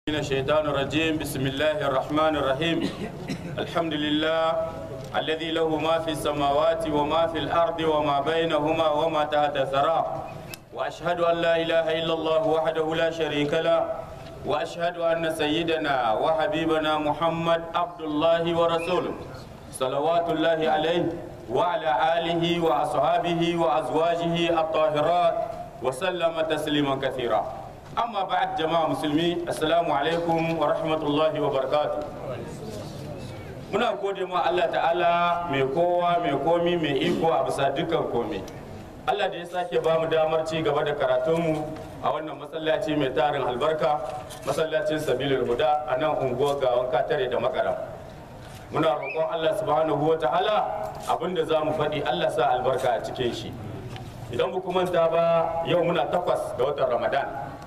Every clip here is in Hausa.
من الشيطان الرجيم بسم الله الرحمن الرحيم الحمد لله الذي له ما في السماوات وما في الأرض وما بينهما وما تحت الثرى وأشهد أن لا إله إلا الله وحده لا شريك له وأشهد أن سيدنا وحبيبنا محمد عبد الله ورسوله صلوات الله عليه وعلى آله وأصحابه وأزواجه الطاهرات وسلم تسليما كثيرا أما بعد جماعة مسلمين السلام عليكم ورحمة الله وبركاته muna gode ma Allah ta'ala mai kowa mai komi mai iko a bisa dukkan komi Allah da ya sake ba mu damar ci gaba da karatunmu a wannan masallaci mai tarin albarka masallacin sabilul huda a nan unguwar gawan katare da makaram muna roƙon Allah subhanahu wa ta'ala abinda za mu faɗi Allah sa albarka a cikin shi idan ba manta ba yau muna takwas ga watan ramadan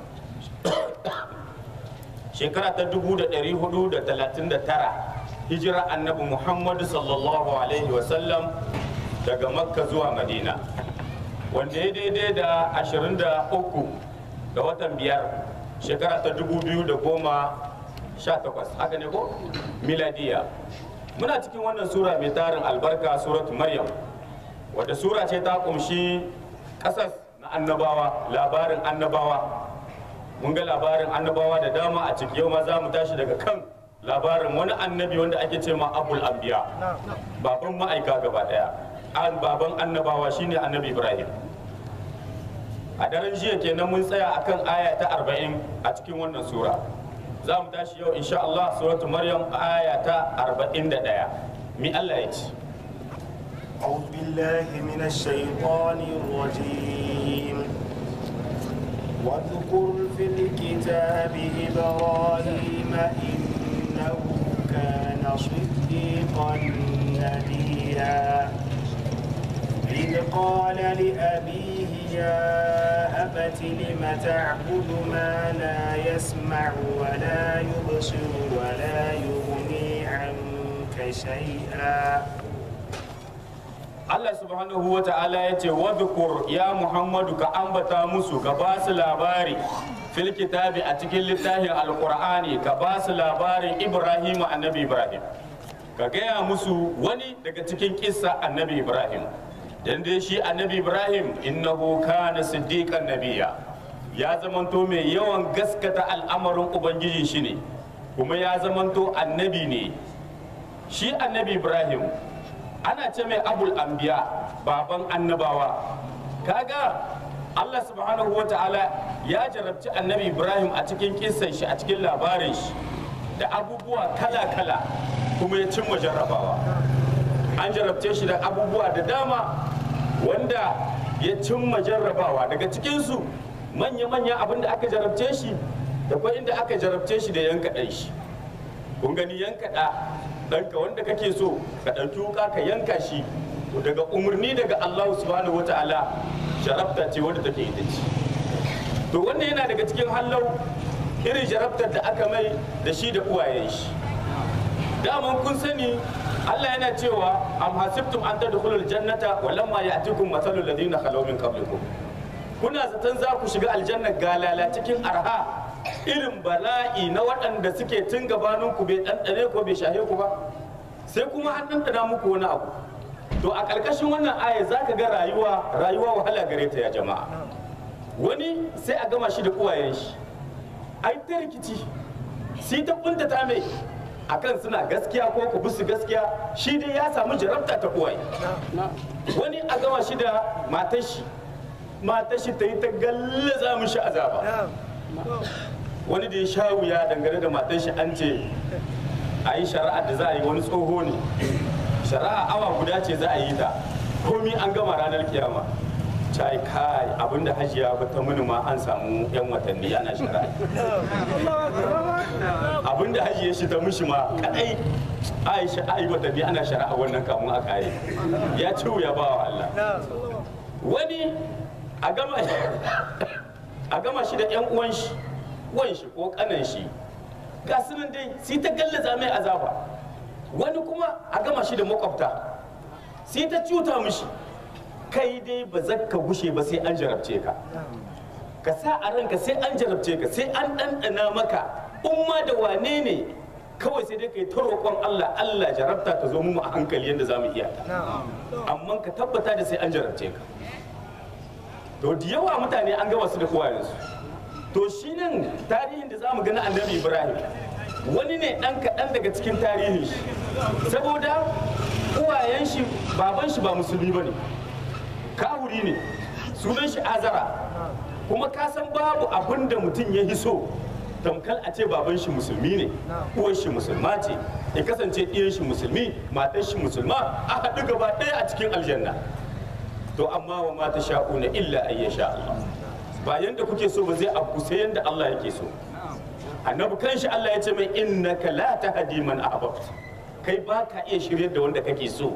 shekara ta 1439 hijira annabi muhammadu sallallahu alaihi wasallam daga makka zuwa madina wanda ya daidai da 23 ga watan biyar shekara ta 2018 haka ne ko miladiya muna cikin wannan sura mai tarin albarka suratu maryam wadda sura ce ta kumshi ƙasas na annabawa labarin annabawa mun ga labarin annabawa da dama a ciki yau ma za mu tashi daga kan labarin wani annabi wanda ake ce ma abul anbiya baban ma'aika gaba daya an baban annabawa shine annabi ibrahim a daren jiya kenan mun tsaya akan aya ta 40 a cikin wannan sura za mu tashi yau insha Allah suratu maryam aya ta 41 mi Allah ya ce أعوذ بالله من الشيطان الرجيم واذكر في الكتاب إبراهيم إنه كان صديقا نبيا إذ قال لأبيه يا أبت لم تعبد ما لا يسمع ولا يبصر ولا يغني عنك شيئا Allah subhanahu wa ta'ala ya ce wadhkur ya Muhammadu ka ambata musu ka ba su labari fil kitabi a cikin littafin alqur'ani ka ba su labarin Ibrahim annabi Ibrahim ka gaya musu wani daga cikin kissa annabi Ibrahim dan dai shi annabi Ibrahim innahu kana siddiqan nabiyya ya zamanto mai yawan gaskata al'amarin ubangiji shi ne kuma ya zamanto annabi ne shi annabi Ibrahim ana ce mai abul anbiya baban annabawa kaga Allah subhanahu wa ta'ala ya jarabci annabi Ibrahim a cikin kisan shi a cikin labarin shi da abubuwa kala-kala kuma ya cimma jarrabawa an jarabce shi da abubuwa da dama wanda ya cimma jarrabawa daga cikinsu manya-manya abin da aka jarabce shi da kuma inda aka jarabce shi da yanka ɗan shi kun gani yanka ɗa ɗanka wanda kake so ka ɗauki wuka ka yanka shi daga umarni daga Allah subhanahu wata'ala jarabta ce wadda take ita ce to wannan yana daga cikin hallau irin jarabtar da aka mai da shi da uwayen shi daman kun sani Allah yana cewa am hasibtum an tadkhulul jannata wa lamma ya'tikum mathalul ladina khalaw min qablikum kuna zaton za ku shiga aljanna galala cikin arha irin bala'i na waɗanda suke tun gabanin ku bai ɗanɗane ko bai shahe ku ba sai kuma an ɗanɗana muku wani abu to a ƙarƙashin wannan aya za ka ga rayuwa rayuwa wahala gare ta ya jama'a wani sai a gama shi da uwayen shi ai ta rikici sai ta kuntata mai akan suna gaskiya ko ku bisu gaskiya shi dai ya samu jarabta ta uwaye wani a gama shi da matar shi matar shi ta yi ta gallaza mishi azaba wani da ya sha wuya dangane da matan shi an ce a yi shari'a da za a yi wani tsoho ne shari'a awa guda ce za a yi ta komi an gama ranar kiyama cai kai abinda hajiya ba ta mini ma an samu yan watanni ana shari'a abinda hajiya shi ta mishi ma kadai aisha ai watanni ana shari'a wannan kamun a kare ya ci wuya ba wa Allah wani a gama a gama shi da yan uwan shi uwan shi ko kanan shi ga sunan dai sai ta gallaza mai azaba wani kuma a gama shi da makwabta sai ta cuta mishi kai dai ba za ka gushe ba sai an jarabce ka ka sa a ranka sai an jarabce ka sai an ɗanɗana maka umma da wane ne kawai sai dai kai ta roƙon Allah Allah jarabta ta zo mu a hankali yadda za mu iya ta amma ka tabbata da sai an jarabce ka to da yawa mutane an gama su da uwayensu to shi nan tarihin da za mu gani annabi ibrahim wani ne ɗan kaɗan daga cikin tarihin shi saboda uwayen shi baban shi ba musulmi ba ne kahuri ne sunan shi azara kuma ka san babu abin da mutum ya hiso tamkal a ce baban shi musulmi ne uwar shi musulma ce ya kasance ɗiyan shi musulmi matar shi musulma a haɗu gaba ɗaya a cikin aljanna to amma wa mata sha'una illa an ya sha Allah ba yanda kuke so ba zai abu sai yanda Allah yake so annabi kanshi Allah ya ce mai innaka la tahdi man ahbabta kai ba ka iya shiryar da wanda kake so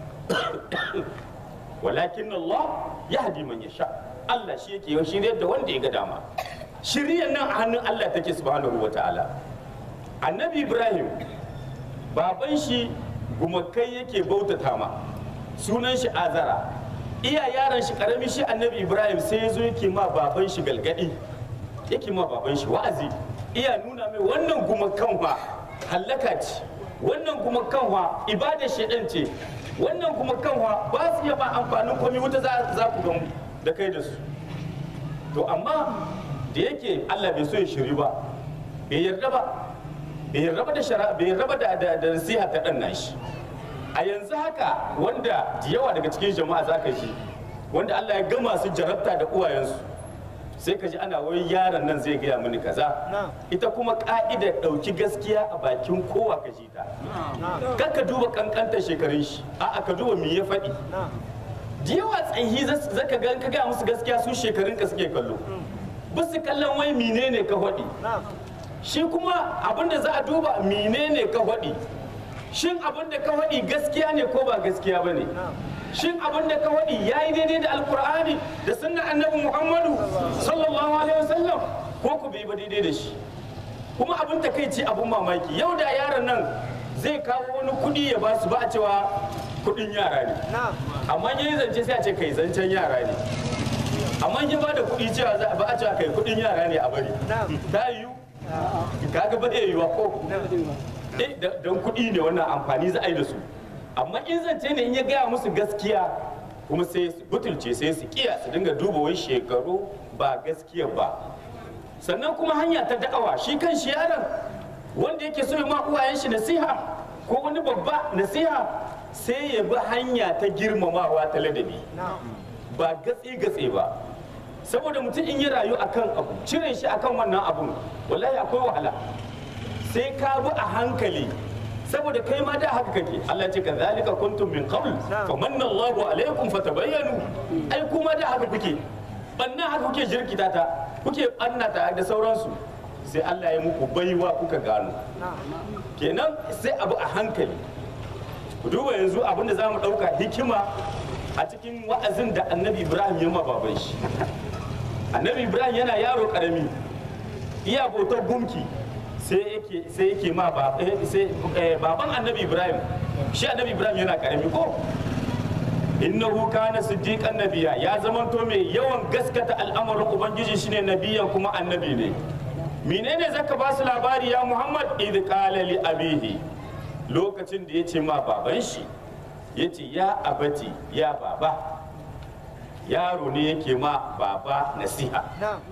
walakin Allah yahdi man yasha Allah shi yake shiryar da wanda ya ga dama shiryar nan a hannun Allah take subhanahu wataala annabi Ibrahim baban shi gumakai yake bautata ma sunan shi azara iya yaron shi karami shi annabi ibrahim sai ya zo yake ma baban shi galgadi yake ma baban shi wa'azi iya nuna mai wannan gumakan wa hallaka ce wannan gumakan wa ibada shedan ce wannan gumakan wa ba su iya ba amfanin komai wuta za ku gamu da kai da su to amma da yake Allah bai so ya shiri ba bai yarda ba bai yarda ba da shara bai yarda ba da da nasiha ta dan nashi a yanzu haka wanda da yawa daga cikin jama'a zaka ji wanda Allah ya gama su jarabta da uwayensu sai ka ji ana wai yaron nan zai gaya mini kaza ita kuma ka'ida ɗauki gaskiya a bakin kowa ka ji ta kar ka duba kankantar shekarun shi a'a ka duba me ya faɗi da yawa tsayi zaka ga ka gaya musu gaskiya su shekarun ka suke kallo ba su kallon wai menene ka faɗi shi kuma abinda za a duba menene ka faɗi shin abin da ka faɗi gaskiya ne ko ba gaskiya ba ne shin abin da ka faɗi ya yi daidai da alkur'ani da sunna annabi muhammadu sallallahu alaihi wasallam ko ku bai ba daidai da shi kuma abin takaici abin mamaki yau da yaron nan zai kawo wani kuɗi ya ba su ba a cewa kuɗin yara ne amma ya yi zance sai a ce kai zancen yara ne amma ya ba da kuɗi cewa ba a cewa kai kuɗin yara ne a bari ta yiwu kaga ba zai yiwa ko don kuɗi ne wannan amfani za a yi da su amma in zance ne in ya gaya musu gaskiya kuma sai su butulce sai su kiya su dinga duba wai shekaru ba gaskiya ba sannan kuma hanya ta da'awa shi kan shi yaron wanda yake so ya ma uwayen shi nasiha ko wani babba nasiha sai ya bi hanya ta girmamawa ta ladabi ba gatse gatse ba saboda mutum in ya rayu akan abu cire shi akan wannan abun wallahi akwai wahala sai ka bi a hankali saboda kai ma da haka kake Allah ce ka zalika kuntum min qabl fa manna Allahu alaikum fatabayyanu ai kuma da haka kuke banna haka kuke jirkita ta kuke ta da sauransu sai Allah ya muku baiwa kuka gano kenan sai abu a hankali ku duba yanzu abin da zamu dauka hikima a cikin wa'azin da Annabi Ibrahim ya ma baban shi Annabi Ibrahim yana yaro karami iya bautar gumki sai yake sai yake ma ba sai baban annabi ibrahim shi annabi ibrahim yana karami ko innahu kana siddiqan nabiya ya zamanto mai yawan gaskata al'amarin ubangiji shine nabiyan kuma annabi ne menene zaka ba su labari ya muhammad idh qala li abihi lokacin da yace ma baban shi yace ya abati ya baba yaro ne yake ma baba nasiha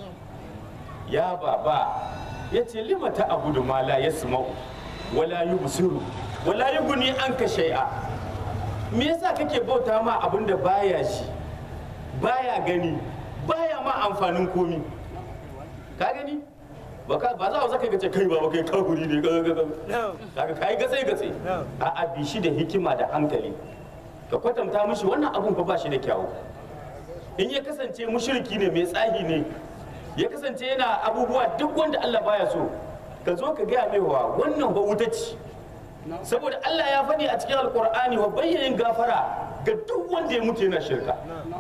ya baba ya ce lima ta abudu ma la yasma'u wala yubsiru wala yughni anka shay'a me yasa kake bauta ma abin da baya shi baya gani baya ma amfanin komi ka gani ba ka ba za ka ce kai ba kai kafuri ne kaga kai gatsai gatsai a a bi shi da hikima da hankali ka kwatanta mishi wannan abun fa ba shi da kyawu in ya kasance mushriki ne mai tsahi ne ya kasance yana abubuwa duk wanda Allah baya so ka zo ka gaya mai wa wannan ba wuta ce saboda Allah ya faɗi a cikin alkur'ani wa bayyanin gafara ga duk wanda ya mutu yana shirka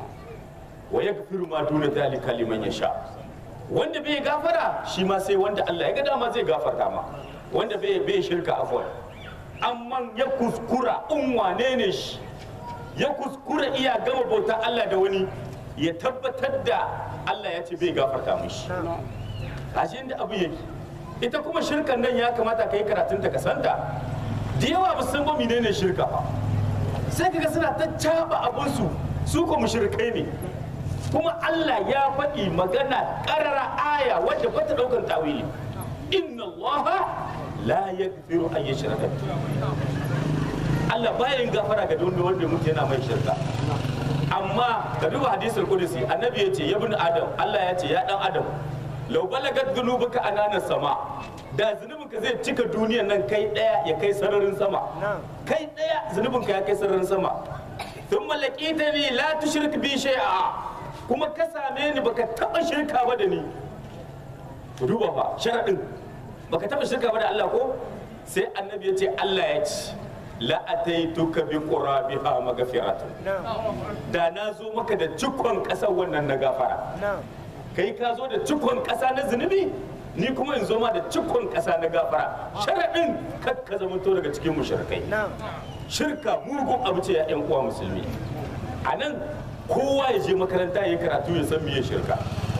wa ya gafiru ma duna dalika liman yasha wanda bai gafara shi ma sai wanda Allah ya ga dama zai gafarta ma wanda bai bai shirka afwan amma ya kuskura in wane ne shi ya kuskura iya gama bautar Allah da wani ya tabbatar da Allah ya ce bai gafarta mishi ashe inda abu yake ita kuma shirkan nan ya kamata ka yi karatun ta kasanta da yawa ba su san ba menene shirka ba sai kaga suna ta caba abinsu su ko mushrikai ne kuma Allah ya faɗi magana ƙarara aya wadda ba ta ɗaukan tawili inna Allah la yaghfiru an yushraka Allah bayan gafara ga wanda wanda mutu yana mai shirka amma ka duba hadisul qudsi annabi ya ce ya bin adam Allah ya ce ya dan adam law balagat dhunubuka anana sama da zunubinka zai cika duniyan nan kai daya ya kai sararin sama kai daya zunubinka ya kai sararin sama thumma laqitani la tushrik bi shay'a kuma ka same ni baka taba shirka ba da ni ku duba fa sharadin baka taba shirka ba da Allah ko sai annabi ya ce Allah ya ce la ataituka bi qurabiha maghfiratun da na zo maka da cikon kasar wannan na gafara kai ka zo da cikon kasa na zunubi ni kuma in zo ma da cikon kasa na gafara sharadin kar ka zamanto daga cikin mushrikai shirka mugun abu ce ya yan uwa musulmi a nan kowa ya je makaranta ya yi karatu ya san meye shirka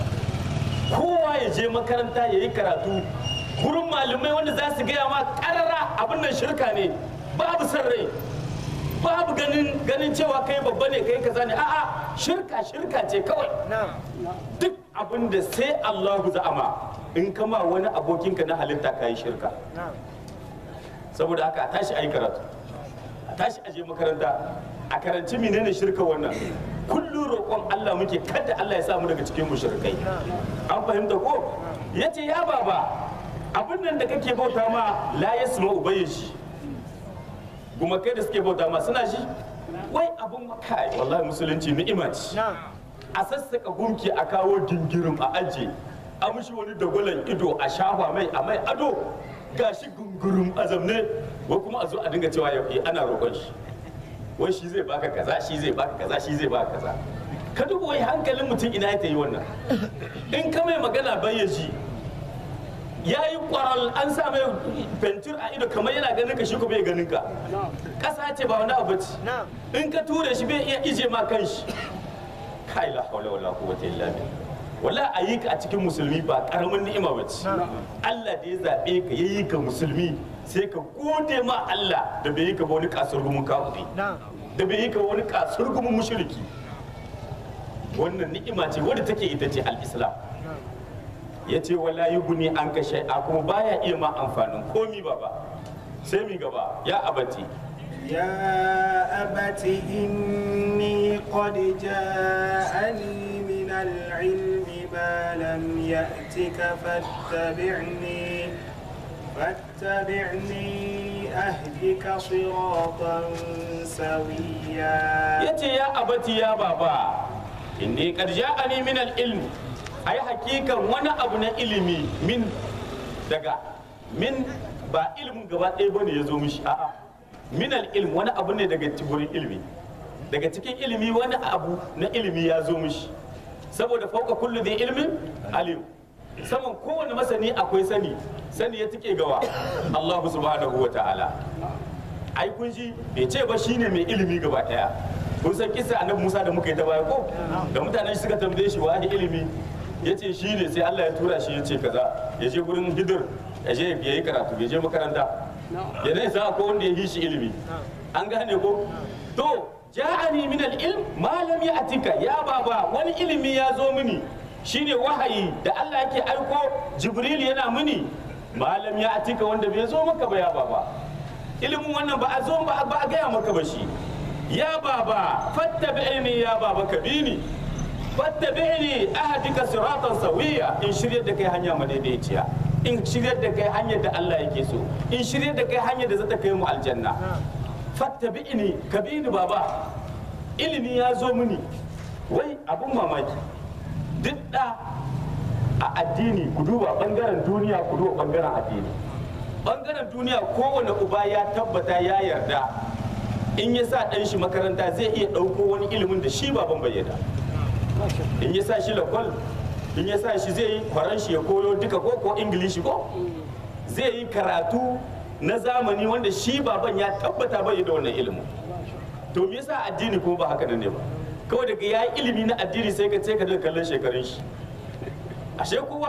kowa ya je makaranta ya yi karatu gurin malamai wanda za su gaya ma karara abin nan shirka ne babu san rai babu ganin ganin cewa kai babba ne kai kaza ne a'a shirka shirka ce kawai duk abin da sai Allahu za'ama in kama wani abokinka na halitta ka yi shirka saboda haka a tashi a yi karatu a tashi a je makaranta a karanci menene shirka wannan kullum roƙon Allah muke kada Allah ya samu daga cikin mushrikai an fahimta ko yace ya baba abin nan da kake bauta ma la yasma ubayyishi kuma kai da suke bauta ma suna shi wai abun kai wallahi musulunci ni'ima ce a sassaka gunki a kawo gingirin a aje a mushi wani dagwalon ido a shafa mai a mai ado gashi gungurum azamne wai kuma a zo a dinga cewa ya- ana roƙon shi wai shi zai baka kaza shi zai baka kaza shi zai baka kaza ka duba wai hankalin mutum ina ya yi wannan in ka mai magana bayyaji ya yi kwaral an sa mai fentir a ido kamar yana ganin ka shi ko bai ganin ka ƙasa ce ba wani abu ce in ka ture shi bai iya ije ma kan shi kai la hawla wala quwwata illa billah wala a yi ka a cikin musulmi ba karamin ni'ima ba ce Allah da ya zaɓe ka ya yi ka musulmi sai ka gode ma Allah da bai yi ka ba wani kasar gumin kafiri da bai yi ka wani kasar gumin mushriki wannan ni'ima ce wadda take ita ce al-islam ya ce wala yi guni an ka shai'a kuma baya iya ma amfanin komi ba ba sai mi gaba ya abati يا أبت إني قد جاءني من العلم ما لم يأتك فاتبعني فاتبعني أهدك صراطا سويا ya ce ya abati ya baba inni qad ja'ani min al-ilm ai hakikan wani abu na ilimi min daga min ba ilimin gaba ɗaya bane ya zo mishi a'a min al-ilm wani abu ne daga cikin ilimi daga cikin ilimi wani abu na ilimi ya zo mishi saboda fauka kullu da ilmin alim saman kowane masani akwai sani sani ya tike gawa Allah subhanahu wa ta'ala ai kun ji bai ce ba shine mai ilimi gaba daya kun san kisa annabi Musa da muka yi ta baya ko da mutanen shi suka tambaye shi wa ilimi ya ce shi ne sai Allah ya tura shi ya ce kaza ya je gurin hidir ya je ya yi karatu ya je makaranta ya dai sa ko wanda ya yi shi ilimi an gane ko to ja'ani min al-ilm ma lam ya'tika ya baba wani ilimi ya zo mini shine wahayi da Allah yake aiko Jibril yana mini ma lam ya'tika wanda bai zo maka ba ya baba ilimin wannan ba a zo ba ba a gaya maka ba shi ya baba fattabi'ni ya baba ka bi ni fattabi'ni ahdika siratan sawiya in shiryar da kai hanya madaidaiciya in shiryar da kai hanyar da Allah yake so in shiryar da kai hanyar da za ta kai mu aljanna fattabi'ni ka bi ni baba ilimi ya zo mini wai abun mamaki duk da a addini ku duba bangaren duniya ku duba bangaren addini bangaren duniya kowane uba ya tabbata ya yarda in ya sa ɗan shi makaranta zai iya ɗauko wani ilimin da shi baban bai yarda in ya sa shi lakwal in ya sa shi zai yi kwaran shi ya koyo duka ko ko ingilishi ko zai yi karatu na zamani wanda shi baban ya tabbata bai da wannan ilimin to me yasa addini kuma ba haka nan ne ba kawai daga ya yi ilimi na addini sai ka ce ka daga kallon shekarun shi ashe kowa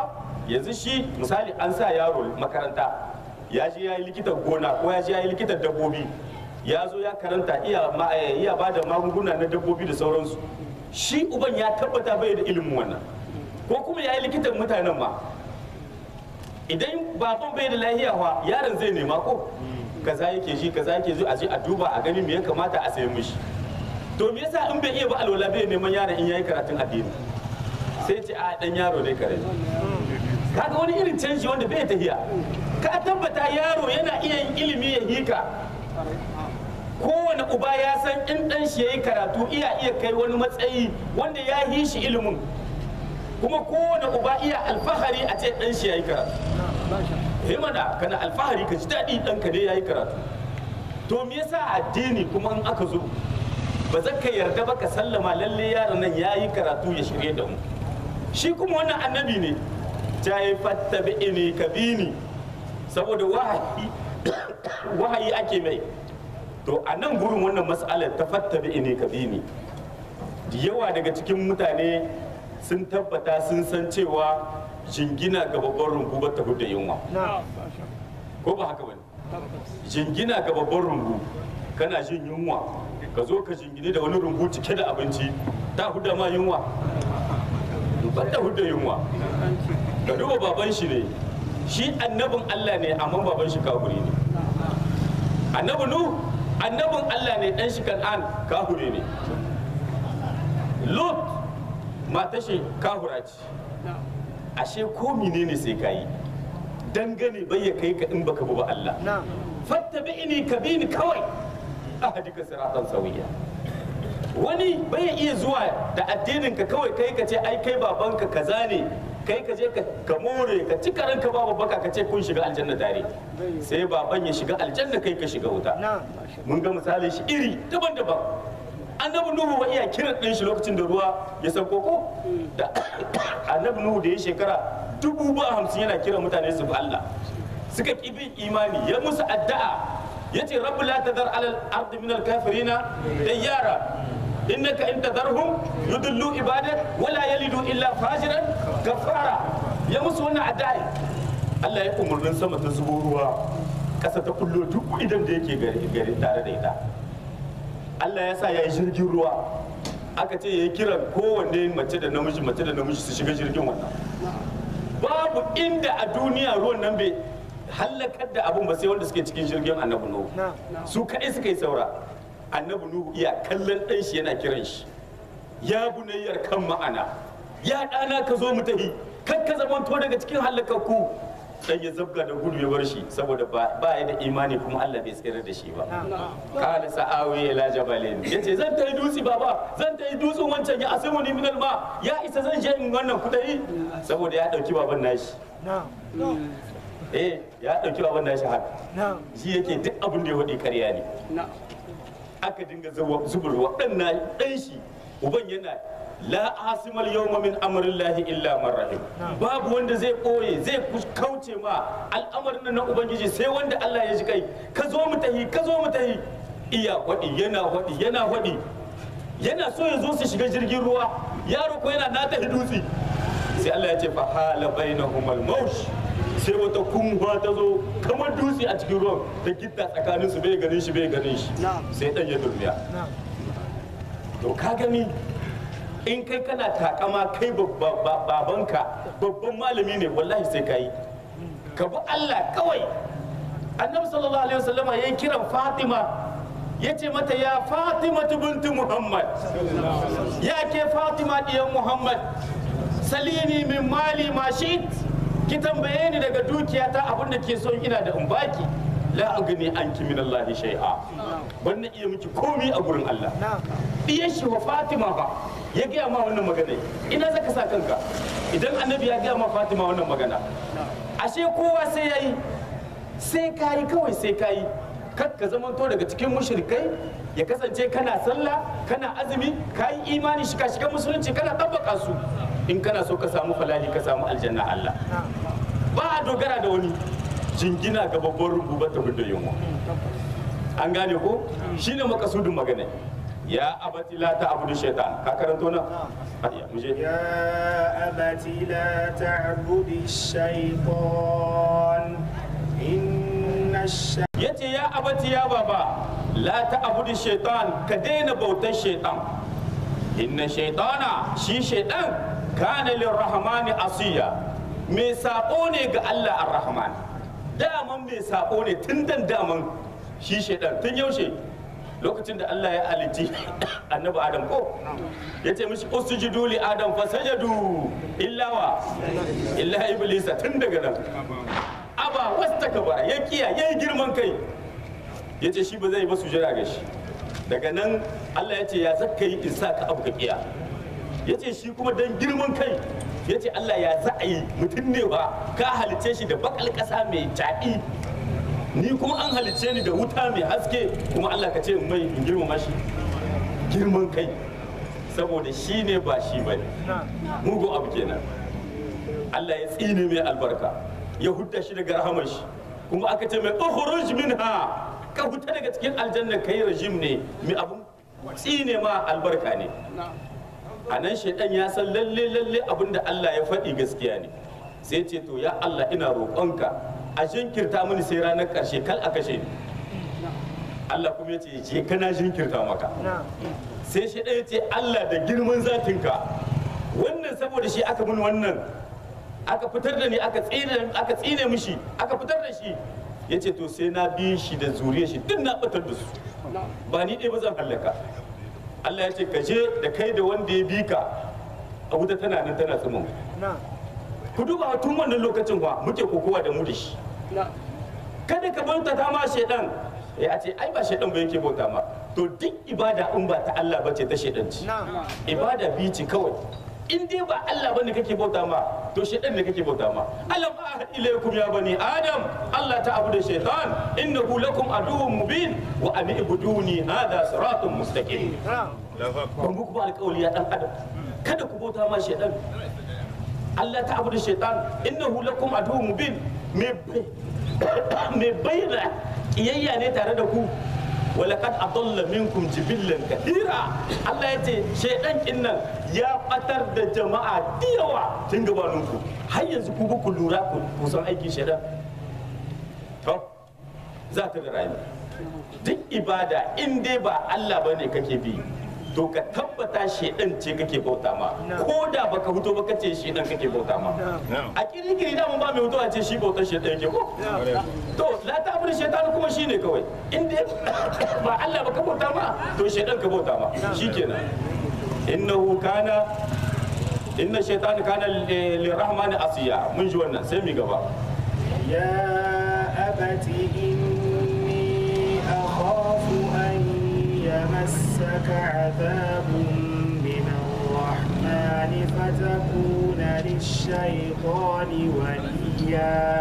yanzu shi misali an sa yaro makaranta ya je ya yi likitan gona ko ya je ya yi likitan dabbobi ya zo ya karanta iya ma- eh, iya ba da magunguna na dabbobi da sauransu shi uban ya tabbata bai da ilimin wannan ko kuma ya yi likitan mutanen ma idan baban bai da lahiya wa yaron zai nema ko kaza yake ji kaza yake ji a je a duba a gani me ya kamata a sayi mishi to me yasa in bai iya ba alwala bai neman yaron in yayi karatun addini sai ce a dan yaro dai kare kaga wani irin canji wanda bai tahiya ka tabbata yaro yana iya yin ilimi ya hika kowane uba ya san in dan shi yayi karatu iya iya kai wani matsayi wanda ya yi shi ilimin kuma kowane uba iya alfahari a ce dan shi yayi karatu eh mana kana alfahari ka ji daɗi ɗanka dai yayi karatu to me yasa addini kuma in aka zo ba za ka yarda ba ka sallama lalle yaron nan yayi karatu ya shirye da mu shi kuma wannan annabi ne ta yi fattabi ini kabini saboda wahayi wahayi ake mai to a nan gurin wannan mas'alar ta fattabi ini kabini da yawa daga cikin mutane sun tabbata sun san cewa jingina ga babban rumbu ba ta da yunwa ko ba haka bane jingina ga babban rumbu kana jin yunwa ka zo ka jingine da wani rumbu cike da abinci ta huda ma yunwa ba ta huda yunwa ka duba baban shi ne shi annabin Allah ne amma baban shi kafiri ne annabi nu annabin Allah ne dan shi kan'an kafiri ne lut mata shi kafira ce ashe ko menene sai ka yi dangane bai ya kai ka in baka bi ba Allah fattabi'ini kabini kawai ahadika siratan sawiya wani bai ya iya zuwa da addinin ka kawai kai ka ce ai kai babanka kaza ne kai ka je ka ka more ka ci karanka babu baka ka ce kun shiga aljanna tare sai baban ya shiga aljanna kai ka shiga wuta mun ga misali shi iri daban-daban annabi nuhu wa iya kiran ɗin shi lokacin da ruwa ya sauko ko da annabi nuhu da ya shekara dubu ba hamsin yana kiran mutane su bi Allah suka ƙi bin imani ya musu addu'a ya ce rabbi la tadar alal ardi min al kafirina dayyara innaka in tadarhum yudillu ibadak wala yalidu illa fajiran kafara ya musu wannan addu'a Allah ya umurnin sama ta zubo ruwa ƙasa ta kullo duk idan da yake gari tare da ita Allah ya sa ya yi jirgin ruwa aka ce ya yi kiran kowanne mace da namiji mace da namiji su shiga jirgin wannan babu inda a duniya ruwan nan bai hallakar da abun ba sai wanda suke cikin jirgin annabi nuhu su kaɗai suka yi saura annabi nuhu iya kallon ɗan shi yana kiran shi ya bunayyar kan ma'ana ya ɗana ka zo mu tafi kan ka zamanto daga cikin hallakakku dan ya zabga da gudu ya bar shi saboda ba ya da imani kuma Allah bai tsere da shi ba qala sa'awi ila jabalin yace zan tayi dutsi baba zan tayi dutsen wancan ya asimu ni minal ma ya isa zan je in wannan kudai saboda ya dauki baban nashi eh ya dauki baban nashi haka shi yake duk abin da ya wadi ƙarya ne aka dinga zubarwa dan na dan shi uban yana la asimal yawma min amrillahi illa man rahim babu wanda zai koye zai kauce ma al'amarin nan na ubangiji sai wanda Allah ya ji kai ka zo mu tahi ka zo mu tahi iya wadi yana wadi yana wadi yana so ya zo su shiga jirgin ruwa yaro ko yana na tahi dutse sai Allah ya ce fa hala bainahumal maush sai wata kunwa ta zo kamar dutse a cikin ruwan da gitta tsakanin su bai ganin shi bai ganin shi sai dan ya durmiya to ka gani in kai kana takama kai babanka babban malami ne wallahi sai ka yi ka bi Allah kawai annabi sallallahu alaihi wasallam ya yi kiran fatima ya ce mata ya fatima binti muhammad ya ke fatima diyan muhammad salini min mali ma ki tambaye ni daga dukiyata abin da ke son ina da in baki la agni anki min Allah shay'a ban na iya miki komi a gurin Allah diyan shi wa Fatima fa ya gaya ma wannan magana ina zaka sa kanka idan annabi ya gaya ma Fatima wannan magana ashe kowa sai yayi sai kayi kawai sai kayi kar ka zamanto daga cikin mushrikai ya kasance kana sallah kana azumi kayi imani shika shiga musulunci kana tabbaka su in kana so ka samu falahi ka samu aljanna Allah ba a dogara da wani jingina ga babban rubu ba ta da yunwa an gane ko shine makasudin magana ya abati la ta'budu shaytan ka karanto nan ayya muje يا أبت لا تعبد الشيطان إن الشيطان yace ya abati ya baba la ta'budu shaytan ka daina bautar shaytan inna shaytana shi shaytan kana lirrahmani asiya me sako ne ga Allah ar-rahman daman me sako ne tun dan daman shi shaytan tun yaushe lokacin da Allah ya halitti annabi Adam ko ya ce mishi usjudu li Adam fa sajadu illa wa illa iblisa tun daga nan aba wastakbara ya kiya yayi girman kai ya ce shi ba zai ba sujada ga shi daga nan Allah ya ce ya zaka yi in sa ka abu ka kiya ya ce shi kuma dan girman kai ya ce Allah ya za a yi mutum ne ba ka halice shi da bakal ƙasa mai caɗi ni kuma an halice ni da wuta mai haske kuma Allah ka ce mai in girmama shi girman kai saboda shi ne ba shi ba ne mugu abu kenan Allah ya tsine mai albarka ya hudda shi daga rahamar shi kuma aka ce mai ukhruj minha ka huta daga cikin aljanna kai rajim ne mai abun tsine ma albarka ne a nan shaidan ya san lalle lalle abin da Allah ya faɗi gaskiya ne sai ce to ya Allah ina roƙonka a jinkirta mini sai ranar ƙarshe kal a kashe ni Allah kuma ya ce je kana jinkirta maka sai shaidan ya ce Allah da girman zatinka wannan saboda shi aka mun wannan aka fitar da ni aka tsine aka tsine mishi aka fitar da shi ya ce to sai na bi shi da zuriyar shi duk na batar da su ba ni ɗaya ba zan hallaka Allah ya ce ka je da kai da wanda ya bi ka a wuta tana nan tana tsumin ku duba tun wannan lokacin wa muke kokowa da mu da shi kada ka bauta ta ma shaidan ya ce ai ba shaidan ba yake bauta ma to duk ibada in ba ta Allah bace ta shaidan ce ibada bi ce kawai in dai ba Allah bane kake bauta ma to shaidan ne kake bauta ma alam ahad ilaykum ya bani adam Allah ta'budu shaitan innahu lakum aduwwun mubin wa an ibuduni hadha siratun mustaqim ban muku ba alƙawli ya dan adam kada ku bauta ma shaidan Allah ta'budu shaitan innahu lakum aduwwun mubin me me bayyana kiyayya ne tare da ku walaqad adalla minkum jibillan kathira Allah ya ce shaidan kinnan ya batar da jama'a da yawa tun gabaninku har yanzu ku ku lura ku san aikin shaidan to za ta da rayuwa duk ibada in dai ba Allah bane kake bi to ka tabbata shaidan ce kake bauta ma ko da baka fito baka ce shaidan kake bauta ma a kirikiri da mun ba mai mutuwa ce shi bautar shaidan yake ko to la ta bari shaitan kuma shine kawai in dai ba Allah baka bauta ma to shaidan ka bauta ma shikenan innahu kana inna shaitan kana lirahmani asiya mun ji wannan sai mi gaba يا أبت إني أخاف أن يمسك عذاب من الرحمن فتكون للشيطان وليا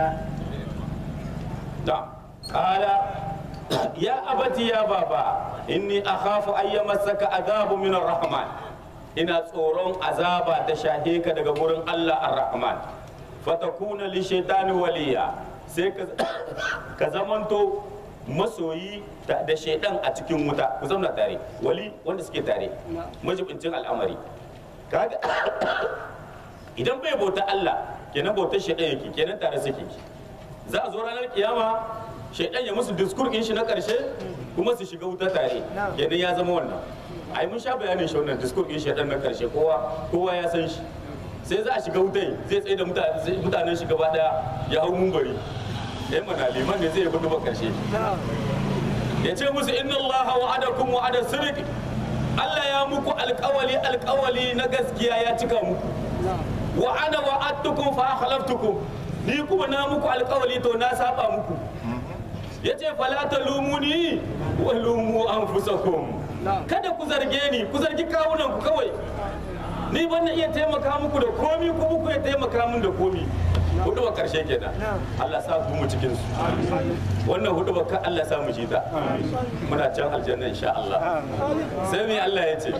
da kala ya abati ya baba inni akhafu an yamassaka azabu min rahman ina tsoron azaba ta shahe ka daga gurin Allah ar-rahman fatakuna li shaitani waliya sai ka ka zamanto masoyi da da shaidan a cikin wuta ku zauna tare wali wanda suke tare majibincin al'amari kaga idan bai bauta Allah kenan bautar shaidan yake kenan tare suke za a zo ranar kiyama shaidan ya musu diskur din shi na karshe kuma su shiga wuta tare kenan ya zama wannan ai mun sha bayanin shi wannan diskur din shaidan na karshe kowa kowa ya san shi sai za a shiga wutai zai tsaye da mutane- mutanen shi gaba daya ya hau mumbari ya mana liman ne zai yi ba karshe ya ce musu inna Allah wa'adakum wa'ada sirri Allah ya muku alkawali alkawali na gaskiya ya cika muku wa ana wa'adtukum fa akhlaftukum ni kuma na muku alkawali to na saba muku yace fala talumuni wa lumu anfusakum kada ku zarge ni ku zargi kawunan ku kawai ni ban na iya taimaka muku da komi ku ku ya taimaka min da komi hudu ba karshe kenan Allah sa ku mu cikin su wannan hudu ba ka Allah sa mu ji ta muna can aljanna insha Allah sai me Allah ya ce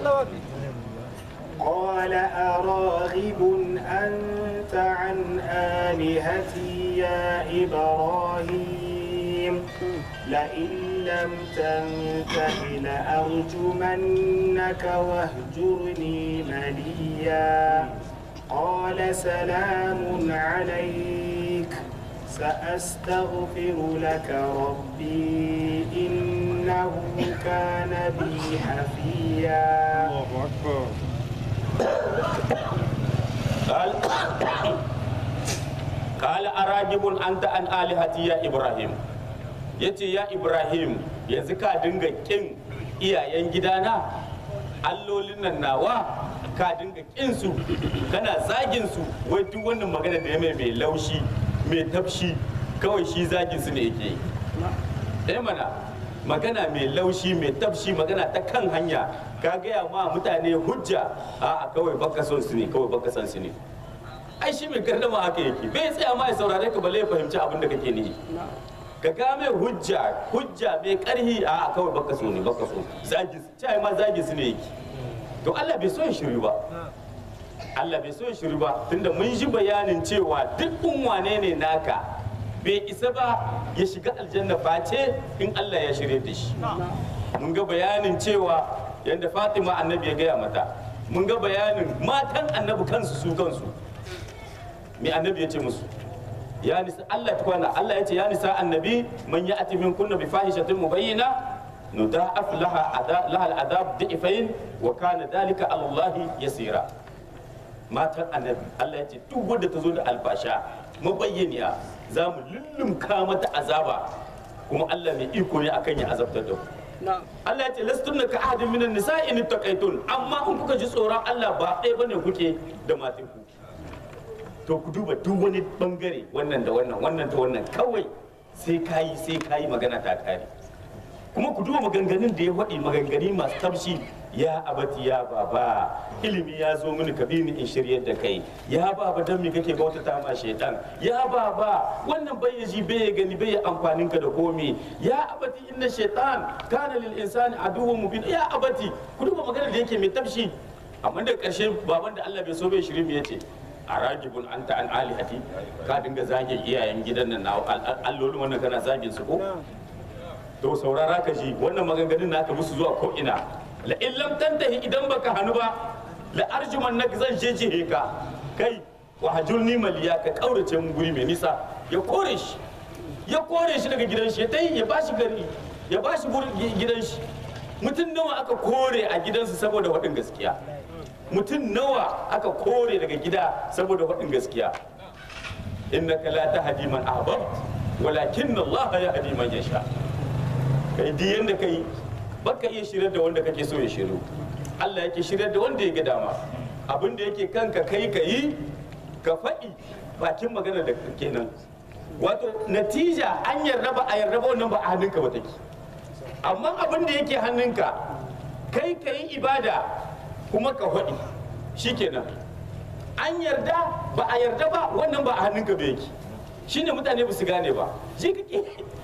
قال أراغب أنت عن آلهتي يا إبراهيم لئن لم تنته لأرجمنك واهجرني مليا قال سلام عليك سأستغفر لك ربي إنه كان بي حفيا قال قال أراجب أنت عن آلهتي يا إبراهيم yace ya Ibrahim yanzu ka dinga kin iyayen gidana allolin nan nawa ka dinga kin su kana zagin su wai duk wannan magana da ya mai mai laushi mai tafshi kawai shi zagin su ne yake yi eh mana magana mai laushi mai tafshi magana ta kan hanya ka gaya ma mutane hujja a kawai baka son su ne kawai baka son su ne ai shi mai gardama haka yake bai tsaya ma ya saurare ka balle ya fahimci abin da kake nihi ka ga mai hujja hujja mai karhi a kawai baka so ne baka so zagi cai ma zagi su ne yake to Allah bai so ya shiru ba Allah bai so ya shiru ba tunda mun ji bayanin cewa duk wane ne naka bai isa ba ya shiga aljanna face in Allah ya shirye da shi mun ga bayanin cewa yadda Fatima annabi ya gaya mata mun ga bayanin matan annabi kansu su kansu me annabi ya ce musu ya nisa Allah ta kwana Allah ya ce ya nisa annabi man ya ati min kunna bi fahishatin mubayyina nuda'af laha ada laha al'adab di'ifain wa kana dalika ala Allah yasira matan annabi Allah ya ce duk wanda ta zo da alfasha mabayyaniya za mu lullumka mata azaba kuma Allah mai iko ne akan ya azabtar da ku Allah ya ce lastunna ka ahadin minan nisa'i in taqaitun amma in kuka ji tsoron Allah ba ɗaya bane kuke da matan ku to ku duba duk wani bangare wannan da wannan wannan da wannan kawai sai kayi sai kayi magana ta kare kuma ku duba maganganun da ya faɗi maganganu masu tafshi ya abati ya baba ilimi ya zo mini ka bi ni in shiryar da kai ya baba dan me kake bauta ta ma shaitan ya baba wannan bai ya ji bai ya gani bai ya amfanin ka da komi ya abati inna shaitan kana lil insani aduwwun mubin ya abati ku duba maganar da yake mai tafshi amma da ƙarshe baban da Allah bai so bai shiri mu yace a ragibun an ta an alihati ka dinga zage iyayen gidan nan na allolin wannan kana zagin su ko to saurara ka ji wannan maganganun naka musu zuwa ko ina la in lam tantahi idan baka hanu ba la arjuman nak zan jeje ka kai wa hajurni maliya ka kaurace mun guri mai nisa ya kore shi ya kore shi daga gidan shi ya tayi ya bashi gari ya bashi gidan shi mutum nawa aka kore a gidansu saboda waɗin gaskiya mutum nawa aka kore daga gida saboda faɗin gaskiya innaka la tahdi man ahbabt walakin Allah yahdi man yasha kai di yanda kai baka iya shirar da wanda kake so ya shiru Allah yake shirar da wanda ya ga dama abin da yake kanka kai ka yi ka faɗi bakin magana da kenan wato natija an yarda ba a yarda ba wannan ba a hannunka ba take amma abin da yake hannunka kai ka yi ibada kuma ka faɗi shikenan an yarda ba a yarda ba wannan ba a hannunka ba yake shine mutane ba su gane ba ji kake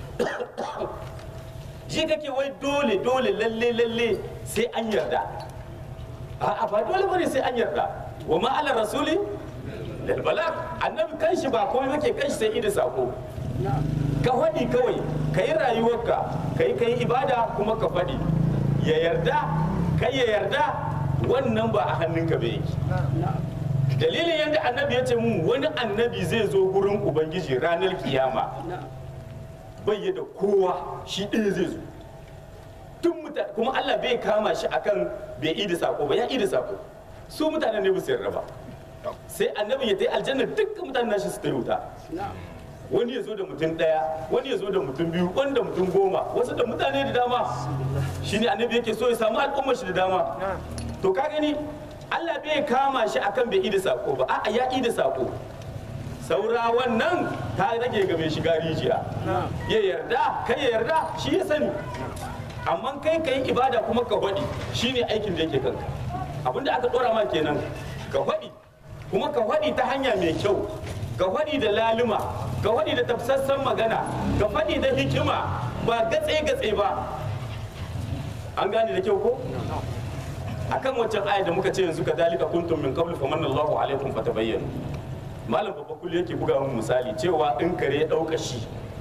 ji kake wai dole dole lalle lalle sai an yarda a'a ba dole bane sai an yarda wa ma ala rasuli lal balag annabi kanshi ba komai yake kanshi sai ida sako ka faɗi kawai ka yi rayuwarka ka yi ka yi ibada kuma ka faɗi ya yarda kai ya yarda wannan ba a hannunka ba yake dalilin yadda annabi ya ce mun wani annabi zai zo gurin ubangiji ranar kiyama bai da kowa shi ɗaya zai zo tun mutane kuma allah bai kama shi akan bai yi da sako ba ya yi da sako su mutanen ne ba su yarda ba sai annabi ya tai aljanna dukkan mutanen nashi su ta wuta wani ya zo da mutum ɗaya wani ya zo da mutum biyu wani da mutum goma wasu da mutane da dama shine annabi yake so ya samu al'ummar shi da dama to ka gani Allah bai kama shi akan bai ida sako ba a'a ya ida sako saura wannan ta rage ga mai shiga rijiya ya yarda kai ya yarda shi ya sani amma kai ka yi ibada kuma ka faɗi shine aikin da yake kanka abinda aka ɗora ma kenan ka faɗi kuma ka faɗi ta hanya mai kyau ka faɗi da laluma ka faɗi da tafsassan magana ka faɗi da hikima ba gatse-gatse ba an gane da kyau ko akan wancan aya da muka ce yanzu ka dalika kuntum min qablu famanna Allahu alaikum fatabayyanu malam babba kullu yake buga mun misali cewa in kare ya dauka shi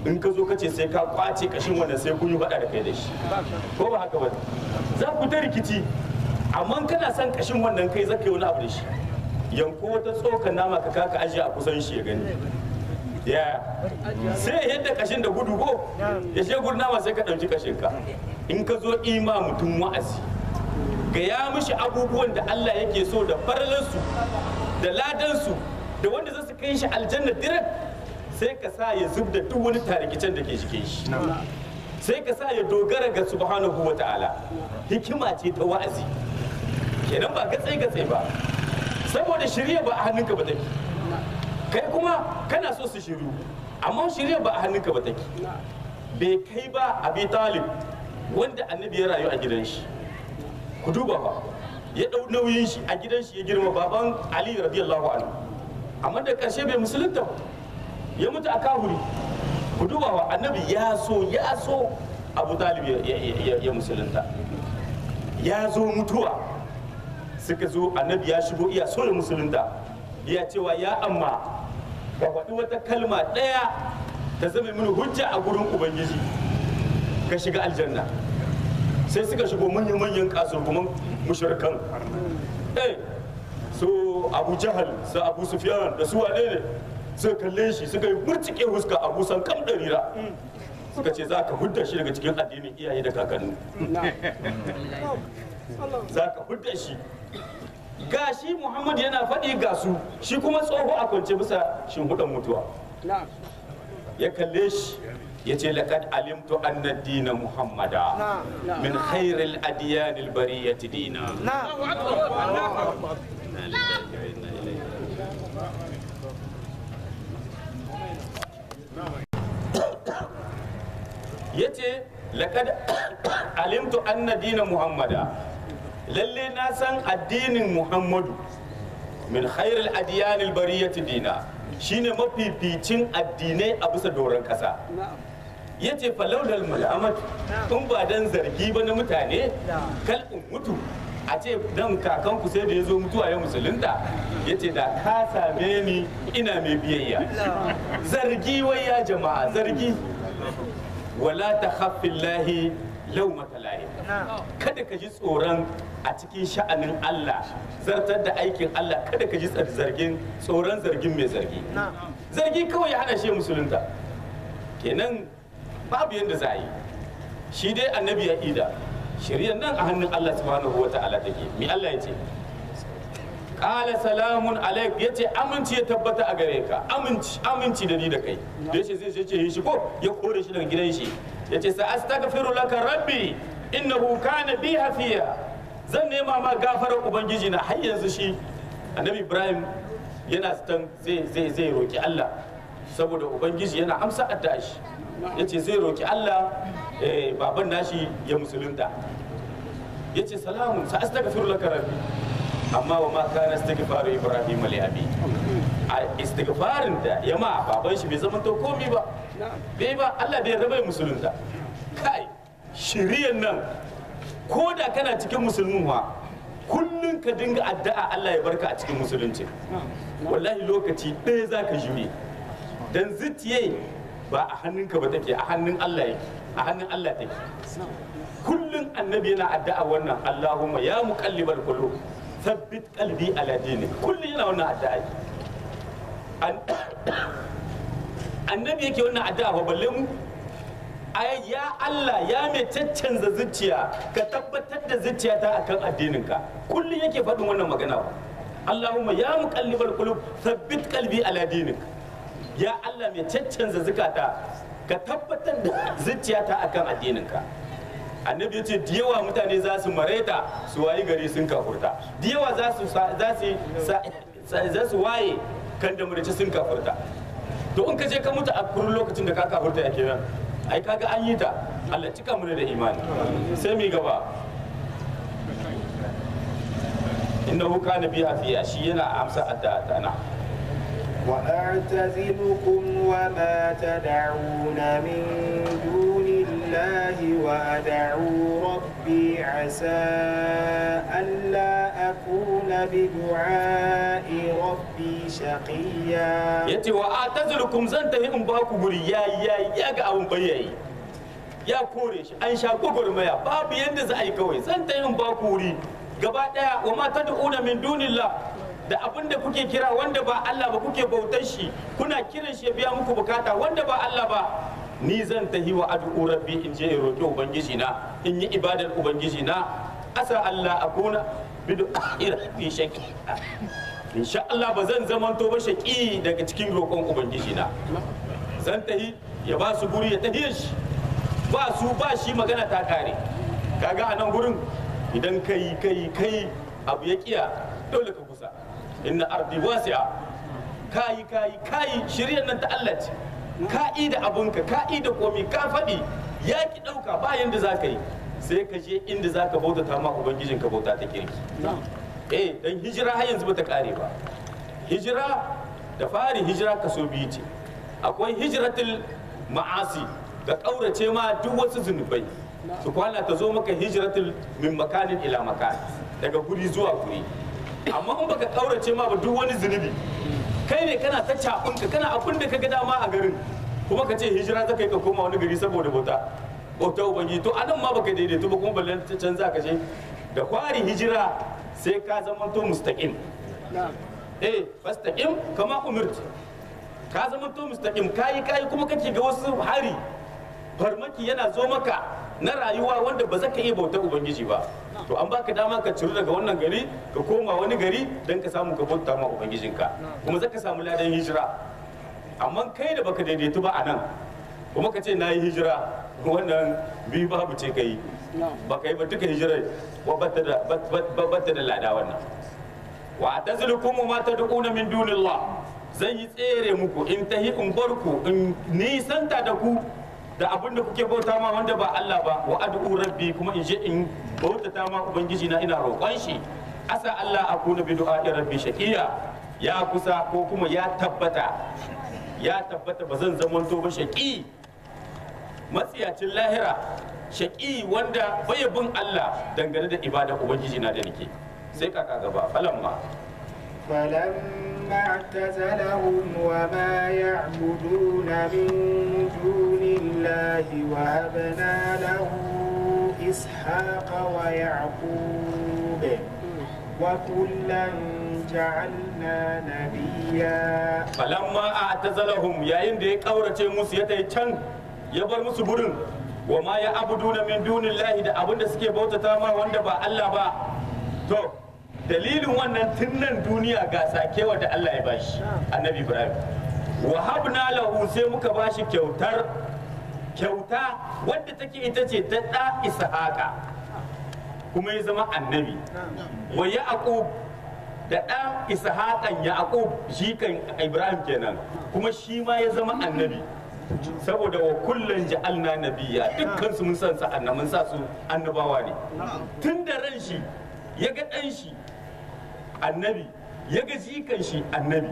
in ka zo ka ce sai ka kwace kashin wannan sai kun yi faɗa da kai da shi ko ba haka ba za ku ta rikici amma kana son kashin wannan kai zaka yi wani abu da shi yanko wata tsokan nama ka kaka ajiye a kusan shi ya gani ya sai ya yadda kashin da gudu ko ya she gudu nama sai ka ɗauki kashin ka in ka zo ima mutum wa'azi ga ya mishi abubuwan da Allah yake so da faralansu da ladansu da wanda za su kai shi aljanna direct sai ka sa ya zub da duk wani tarikicen da ke jikin shi sai ka sa ya dogara ga subhanahu wa ta'ala hikima ce ta wa'azi kenan ba gatsai gatsai ba saboda shirya ba a hannunka ba take kai kuma kana so su shiru amma shirya ba a hannunka ba take bai kai ba abi talib wanda annabi ya rayu a gidan shi ku duba ba ya dau nauyin shi a gidan shi ya girma baban ali radiyallahu anhu amma da karshe bai musulunta ba ya mutu a kahuri ku duba wa annabi ya so ya so abu talib ya- ya- ya ya musulunta ya zo mutuwa suka zo annabi ya shigo iya so ya musulunta ya cewa ya amma ka faɗi wata kalma ɗaya ta zama mini hujja a gurin ubangiji ka shiga aljanna sai suka shigo manyan-manyan kasurguman mushrikan eh su abu jahal su abu sufyan da su wane ne suka kalle shi suka yi murtike huska abu san kam ɗarira suka ce za ka hudda shi daga cikin addinin iyaye da kakanni za ka hudda shi ga shi muhammad yana faɗi ga su shi kuma tsoho a kwance bisa shimfiɗan mutuwa ya kalle shi ya ce laƙad alimtu anna dina muhammada min khairil adiyanil bariyati dina ya ce laƙad alimtu anna dina muhammada lalle na san addinin muhammadu min khairil adiyanil bariyati dina shine mafificin addinai a bisa doron ƙasa ya ce falaudal malamat in ba dan zargi ba na mutane kal in mutu a ce dan kakanku sai da ya zo mutuwa ya musulunta ya ce da ka same ni ina mai biyayya zargi wai ya jama'a zargi wala ta lahi lau matalahi kada ka ji tsoron a cikin sha'anin Allah zartar da aikin Allah kada ka ji zargin tsoron zargin mai zargi zargi kawai ya hana shi musulunta kenan babu yadda za a yi shi dai annabi ya ida shirya nan a hannun Allah subhanahu wa ta'ala take mi Allah ya ce qala salamun alaik yace aminci ya tabbata a gare ka aminci aminci da ni da kai da yace zai ce yi shi ko ya kore shi daga gidan shi yace sa astaghfiru laka rabbi innahu kana bi hafiya zan nema ma gafarar ubangiji na har yanzu shi annabi ibrahim yana stan zai zai zai roki Allah saboda ubangiji yana amsa addu'a shi yace zai roki Allah eh, baban nashi ya musulunta yace salamun sa astaghfiru laka rabbi amma wa ma kana istighfaru ibrahim li abi a istighfarin da ya ma baban shi bai zama to komi ba bai ba Allah bai raba musulunta kai shiriyan nan ko da kana cikin musulmin wa kullun ka dinga addu'a Allah ya barka a cikin musulunci wallahi lokaci ɗaya za ka jure dan zuciye ba a hannunka ba take a hannun Allah yake a hannun Allah take kullun annabi yana addu'a wannan Allahumma ya muqallibal qulub thabbit qalbi ala dini kullun yana wannan addu'a An- annabi yake wannan addu'a ba balle mu ai ya Allah ya mai caccanza zuciya ka tabbatar da zuciyata akan addininka kullun yake faɗin wannan magana ba Allahumma ya muqallibal qulub thabbit qalbi ala dinik ya Allah mai caccanza zukata ka tabbatar da zuciyata akan addininka annabi ya ce da yawa mutane za su mareta su wayi gari sun kafurta da yawa za su sa- za su sa- sa- za su waye kan da murici sun kafurta to in ka je ka mutu a kurin lokacin da ka kafurta ya kenan ai kaga an yi ta Allah cika mu da imani sai mi gaba innahu kana biha fiya shi yana amsa adda ta na وأعتزلكم وما تدعون من دون الله وأدعو ربي عسى ألا أكون بدعاء ربي شقيا yace wa atazlukum zan tafi in ba ku guri ya ya ya ga abun bayyayi ya kore shi an sha gwagwarmaya babu yadda za a yi kawai zan tafi in ba ku wuri gaba daya wa ma tad'una min dunillah da abin da kuke kira wanda ba Allah ba kuke bautar shi kuna kiran shi ya biya muku bukata wanda ba Allah ba ni zan tahi wa ad'u rabbi in je in roki ubangiji na in yi ibadar ubangiji na asa Allah akuna bidu fi shakki insha Allah ba zan zamanto ba shaki daga cikin roƙon ubangiji na zan tahi ya ba su guri ya tahiye shi ba su ba shi magana ta kare kaga a nan gurin idan kai kai kai abu ya kiya dole ka kusa inna ardi wasi'a kayi kayi kayi shiryan nan ta Allah ce ka da abunka ka da komi ka faɗi ya ki ɗauka ba yanda za ka yi sai ka je inda za ka bautata ma ubangijin ka bauta ta kirki eh dan hijira har yanzu bata kare ba hijira da fari hijira kaso biyu ce akwai hijratul ma'asi ga ƙaurace ma duk wasu zunubai su kwana ta zo maka hijratul min makanin ila makan daga guri zuwa guri amma in baka ƙaurace ma ba duk wani zunubi kai ne kana ta cabinka kana abin da ka ga dama a garin kuma ka ce hijira za ka yi ka koma wani gari saboda bauta bauta ubangiji to anan ma baka daidaito ba kuma balle ta canza ka je da kwari hijira sai ka zama to mustaqim eh fastaqim kama umirti ka zama to mustaqim kayi kayi kuma kake ga wasu hari farmaki yana zo maka na rayuwa wanda ba za ka iya bautar ubangiji ba to an baka dama ka ciru daga wannan gari ka koma wani gari don ka samu ka bauta ma ubangijinka kuma za ka samu ladan hijira amma kai da baka daidaitu ba a nan kuma ka ce na yi hijira wannan biyu babu ce ka yi ba ka yi ba duka hijirar wa batta da batta da lada wannan wa tazlukum ma tad'una min dunillah zan yi tsere muku in tahi in barku in nisanta da ku da abin da kuke bauta ma wanda ba Allah ba wa ad'u rabbi kuma in je in bautata ma ubangiji na ina roƙon shi asa Allah akuna bi du'a rabbi shaqiya ya kusa ko kuma ya tabbata ya tabbata ba zan zamanto ba shaqi matsiyacin lahira shaqi wanda bai bin Allah dangane da ibada ubangiji na da nake sai kaka gaba falamma فلما اعتزلهم وما يعبدون من دون الله وهبنا له إسحاق ويعقوب وكلا جعلنا نبيا falamma a tazalahum yayin da ya kaurace musu ya tai can ya bar musu gurin wa ma ya abuduna min dunillahi da abin da suke bautata ma wanda ba Allah ba to dalilin wannan tunnan duniya ga sakewa da Allah ya bashi annabi Ibrahim wa habna lahu sai muka bashi kyautar kyauta wadda take ita ce ta da Ishaqa kuma ya zama annabi wa yaqub da ɗan ishaqan yaqub shi kan ibrahim kenan kuma shi ma ya zama annabi saboda wa kullun ja'alna nabiyya dukkan su mun san sa annabi mun sa su annabawa ne tun da ran shi ya ga ɗan shi annabi ya ga jikan shi annabi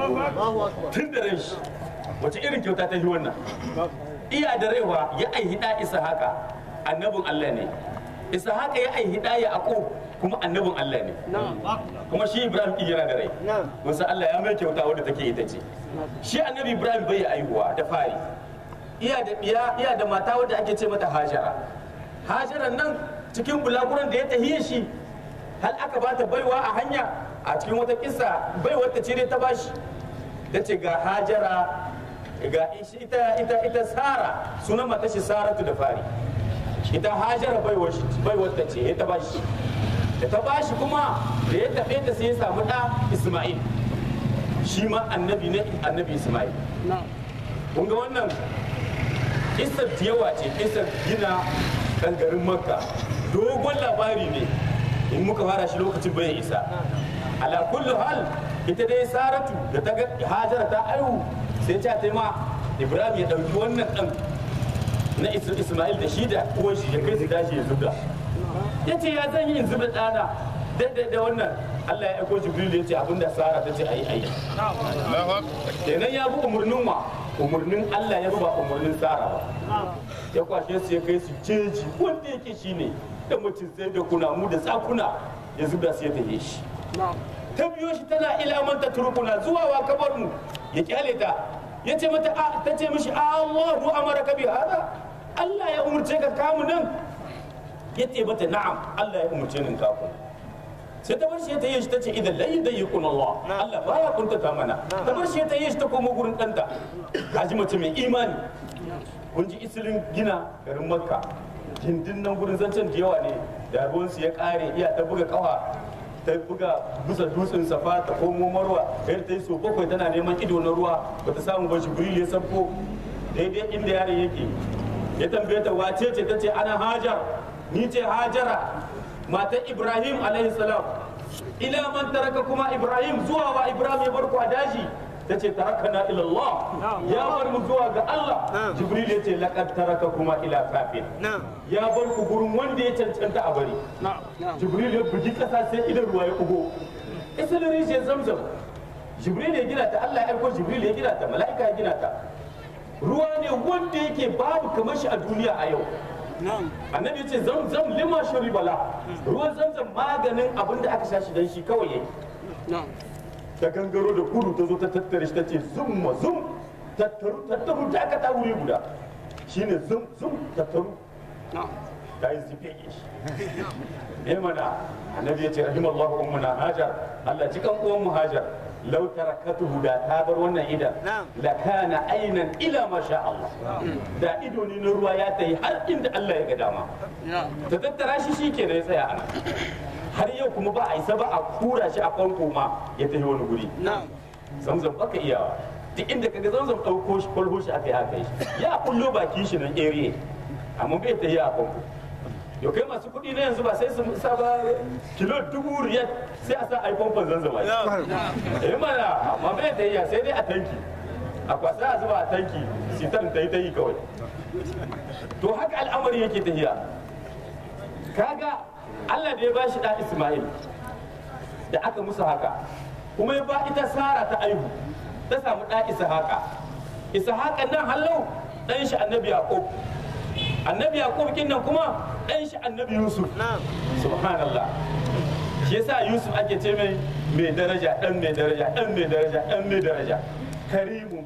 tun da ran shi wace irin kyauta ta yi wannan iya da raiwa ya aihi da ishaqa annabin Allah ne ishaqa ya aihi da yaqub kuma annabin Allah ne kuma shi Ibrahim din yana da rai musa Allah ya mai kyauta wadda take ita ce shi annabi Ibrahim bai aihuwa da fari iya da iya iya da mata wadda ake ce mata Hajara Hajaran nan cikin bulaguran da ya tahiye shi hal aka bata baiwa a hanya a cikin wata kissa baiwar ta ce dai ta bashi ta ce ga Hajara ga ita ita ita Sara sunan mata shi Saratu da fari ita Hajara baiwar shi baiwar ta ce ta bashi da ta bashi kuma da ya tafe ta sai ya samu ɗa Ismail shi ma annabi ne annabi Ismail kun ga wannan kisar yawa ce kisar gina ɗan garin makka dogon labari ne in muka fara shi lokacin bai isa ala kullu hal ita dai saratu da ta ga hajara ta aihu sai ta ta ma ibrahim ya ɗauki wannan ɗan na ismail da shi da uwan shi ya kai su dashi ya zubda ya ce ya zan yi in zuba ɗana daidai da wannan Allah ya aiko Jibril ya ce abinda Sara ta ce ayi ayi kenan ya bi umarnin wa umarnin Allah ya bi ba umarnin Sara ba ya kwashe su ya kai su jeji wanda yake shine da mutum sai da kunamu da tsakuna ya zuba su ya tafi shi ta biyo shi tana ila man tatrukuna zuwa wa kabar mu ya kyale ta ya ce mata a ta ce mishi Allahu amaraka bi hada Allah ya umurce ka kamu nan ya ce mata na'am Allah ya umurce ni kaku sai ta bar shi ta yi shi ta ce idan lai da yikun Allah Allah ba ya kuntata mana ta bar shi ta yi shi ta koma gurin ɗanta kaji mace mai imani kun ji isilin gina garin makka gindin nan gurin zancen da yawa ne da ruwansu ya kare iya ta buga kawa ta buga bisa dutsen safa ta komo marwa yadda ta yi so bakwai tana neman ido na ruwa ba ta samu ba jibril ya sabko daidai inda yaron yake ya tambaye ta wace ce ta ce ana hajar ni ce hajara matar ibrahim alaihi salam ila man taraka kuma ibrahim zuwa wa ibrahim ya bar ku a daji ta ce tarakana ila Allah ya bar mu zuwa ga Allah jibril ya ce laqad taraka kuma ila kafin ya bar ku gurin wanda ya cancanta a bari jibril ya bugi kasa sai idan ruwa ya kugo isalin rijiyar zamzam jibril ya gina ta Allah ya aiko jibril ya gina ta mala'ika ya gina ta ruwa ne wanda yake babu kamar shi a duniya a yau annabi ya ce zamzam lima bala ruwan zamzam maganin abin da aka sha shi dan shi kawai yake ta gangaro da kudu ta zo ta tattare shi ta ce zum ma zum tattaru tattaru ta aka ta wuri guda shine zum zum tattaru ta yi zife shi ne mana annabi ya ce rahimallahu ummuna hajar Allah cikan uwan mu hajar law tarakatuhu da ta bar wannan idan la kana ainan ila ma sha Allah da ido ne na ruwa ya tayi har inda Allah ya ga dama ta tattara shi shikenan ya tsaya ana har yau kuma ba a isa ba a kura shi a famfo ma ya tafi wani guri zamzam baka iyawa duk inda kaga zamzam ɗauko shi kwalho shi aka yi aka yi shi ya kullo baki shi nan area amma bai ta yi a famfo yau kai masu kuɗi na yanzu ba sai su sa ba kilo dubu riyal sai a sa a yi famfon zanzam a yi mana amma bai ta yi sai dai a tanki a kwasa a zuba a tanki sitar ta yi ta yi kawai to haka al'amari yake tafiya kaga Allah da ya ba shi ɗan Ismail da aka musu haka kuma ya ba ita Sara ta aihu ta samu ɗan Ishaqa Ishaqa nan hallau ɗan shi annabi Yaqub annabi Yaqub kin nan kuma ɗan shi annabi Yusuf subhanallah shi yasa Yusuf ake ce mai mai daraja ɗan mai daraja ɗan mai daraja ɗan mai daraja karimun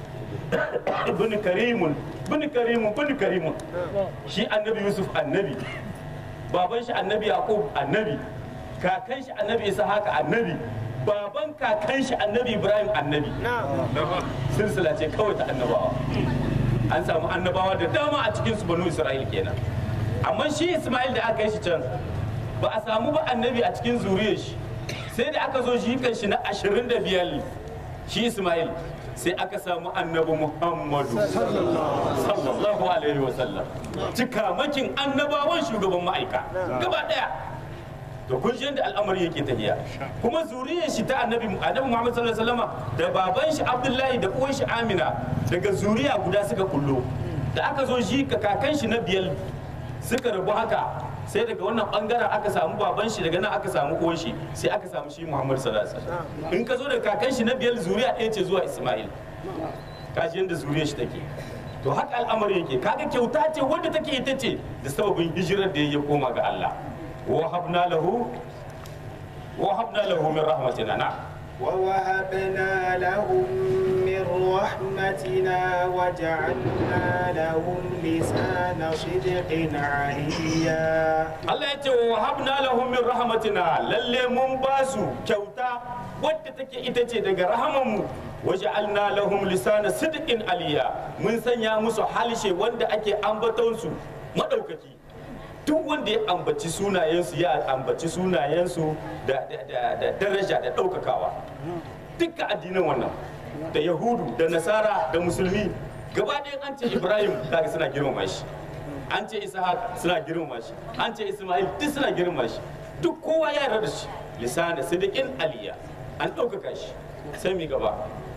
bin karimun bin karimun bin karimun shi annabi Yusuf annabi baban shi annabi yaqub annabi kakan shi annabi isa haka annabi baban kakan shi annabi ibrahim annabi silsila ce kawai ta annabawa an samu annabawa da dama a cikin su banu isra'il kenan amma shi isma'il da aka yi shi can ba a samu ba annabi a cikin zuriyar shi sai da aka zo shi kan shi na ashirin da biyar shi isma'il sai aka samu annabi muhammadu sallallahu alaihi wasallam cikamakin annabawan shugaban ma'aika gaba daya to kun shi yadda al'amari yake tafiya kuma zuriyar shi ta annabi annabi muhammad sallallahu alaihi wasallam da baban shi abdullahi da uwan shi amina daga zuriya guda suka kullo da aka zo shi ka kakan shi na biyar suka rabu haka sai daga wannan bangaren aka samu baban shi daga nan aka samu uwan shi sai aka samu shi Muhammad sallallahu alaihi wasallam in ka zo da kakan shi na biyar zuriya ɗaya ce zuwa Isma'il kaji yanda zuriyar shi take to haka al'amari yake kaga kyauta ce wanda take ita ce da sababin hijirar da ya koma ga Allah wa habna lahu wa habna lahu min rahmatina na ووهبنا لهم من رحمتنا وجعلنا لهم لسان صدق عليا Allah ya ce wa habna lahum min rahmatina lalle mun ba su kyauta wadda take ita ce daga rahamanmu waja'alna lahum lisana sidqin aliya mun sanya musu halshe wanda ake ambaton su madaukaki duk wanda ya ambaci sunayensu ya ambaci sunayensu da, da, da, da daraja da ɗaukakawa dukkan addinan wannan da yahudu da nasara da musulmi gaba ɗaya an ce ibrahim kaga suna girmama shi an ce ishaq suna girmama shi an ce isma'il duk suna girmama shi duk kowa ya yarda da shi lisana sidiqin aliya an ɗaukaka shi sai mi gaba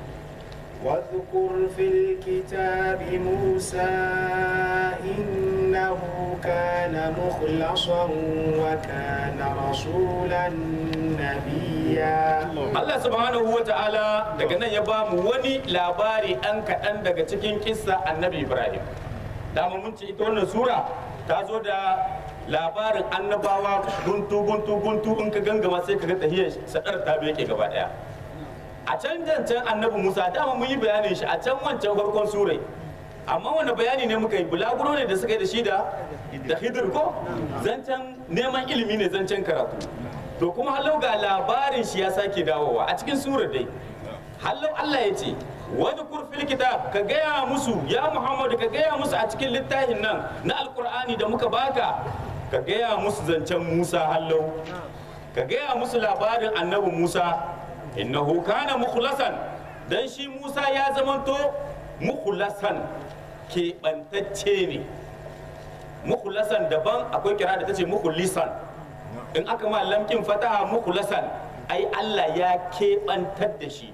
واذكر في الكتاب موسى إنه كان مخلصا وكان رسولا نبيا Allah subhanahu wa ta'ala daga nan ya ba mu wani labari ɗan kaɗan daga cikin kissa annabi Ibrahim. Dama mun ce ita wannan sura ta zo da labarin annabawa guntu guntu guntu in ka gangama sai ka ga tahiyar sadar ta yake gaba daya a can can can annabi Musa dama mun yi bayanin shi a can wancan farkon surai amma wani bayani ne muka yi bulaguro ne da suka yi da shi da da hidir ko zancen neman ilimi ne zancen karatu to kuma halau ga labarin shi ya sake dawowa a cikin surar dai halau Allah ya ce wani kurfil kitab ka gaya musu ya Muhammadu ka gaya musu a cikin littafin nan na alkur'ani da muka baka ka gaya musu zancen Musa hallau ka gaya musu labarin annabi Musa innahu kana mukhlasan dan shi Musa ya zamanto mukhlasan keɓantacce ne mukhlasan daban akwai kira da ta ce mukhlisan in aka ma lamkin fataha mukhlasan ai Allah ya keɓantar da shi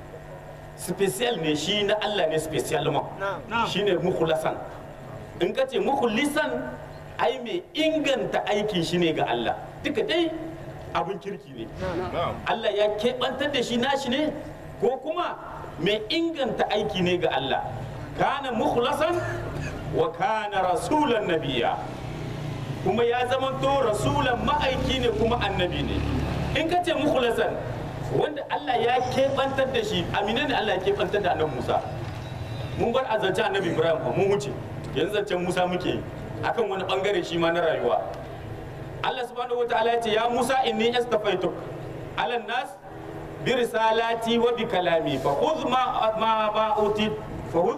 special ne shi na Allah ne special ma shi ne mukhlasan in ka ce mukhlisan ai mai inganta aikin shi ne ga Allah duka dai abin kirki ne Allah ya keɓantar da shi nashi ne ko kuma mai inganta aiki ne ga Allah kana mukhlasan wa kana rasulan nabiya kuma ya zama to rasulan ma'aiki ne kuma annabi ne in ka ce mukhlasan wanda Allah ya keɓantar da shi amina ne Allah ya keɓantar da annabi Musa mun bar a zance annabi Ibrahim fa mun wuce yanzu zancen Musa muke yi akan wani bangare shi ma na rayuwa Allah subhanahu wa ta'ala ya ce ya Musa inni astafaituk ala nas bi risalati wa bi kalami fa khudh ma ma ma uti fa khudh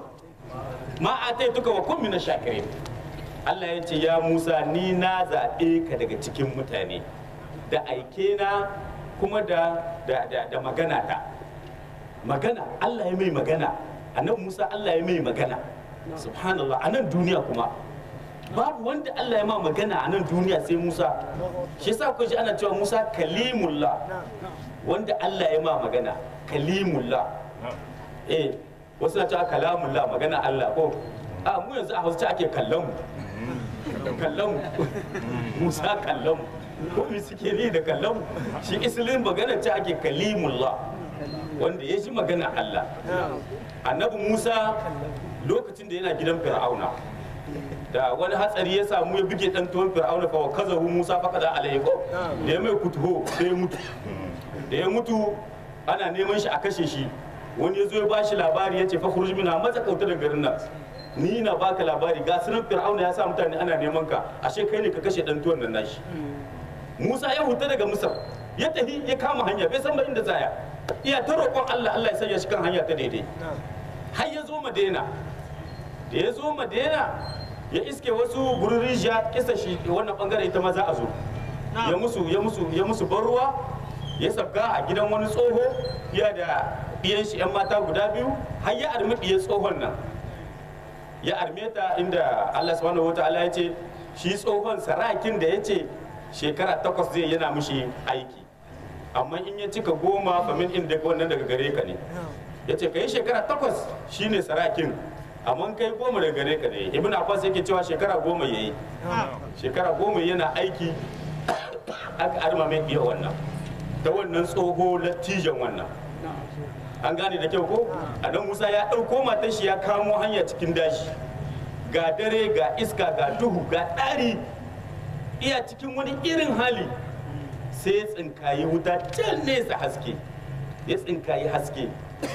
ma ataituka wa kun minash shakirin Allah ya ce ya Musa ni na zaɓe ka daga cikin mutane da aike na kuma da da da, da magana ta magana Allah ya mai magana annabi Musa Allah ya mai magana subhanallah a nan duniya kuma babu wanda Allah ya ma magana a nan duniya sai Musa shi yasa kun ji ana cewa Musa kalimullah wanda Allah ya ma magana kalimullah eh wasu na cewa kalamullah magana Allah ko a mu yanzu a Hausa ake kallon mu kallon mu Musa kallon mu ko me suke ni da kallon mu shi islin magana ce ake kalimullah wanda ya ji magana Allah annabi Musa lokacin da yana gidan Fir'auna da wani hatsari ya samu ya buge dan tuwon fir'auna fa kazahu musa fa kaza alaihi ko da ya mai kutuho sai ya mutu da ya mutu ana neman shi a kashe shi wani ya zo ya bashi labari ya ce fa khuruj minha maza kauta daga garin nan ni na baka labari ga sunan fir'auna ya sa mutane ana neman ka ashe kai ne ka kashe dan tuwon nan nashi musa ya huta daga misar ya tafi ya kama hanya bai san ba inda zaya iya ta roƙon Allah Allah ya sanya shi kan hanya ta daidai har ya zo madina da ya zo madina ya iske wasu gurin rijiya kisa shi wannan bangare ita ma za a zo ya musu ya musu ya musu ban ruwa ya sabga a gidan wani tsoho ya da ɗiyan shi yan mata guda biyu har ya armi ɗiyan tsohon nan ya arme ta inda Allah subhanahu wataala ya ce shi tsohon sarakin da ya ce shekara takwas zai yana mishi aiki amma in ya cika goma famin inda wannan daga gare ka ne ya ce ka yi shekara takwas shine sarakin amma kai goma daga gare ka ne ibn abbas yake cewa shekara goma yayi shekara goma yana aiki aka arma mai iya wannan ta wannan tsoho lattijan wannan an gane da kyau ko adan musa ya ɗauko matan shi ya kamo hanya cikin dashi ga dare ga iska ga duhu ga ɗari iya cikin wani irin hali sai ya tsinkayi wuta can nesa haske ya tsinkayi haske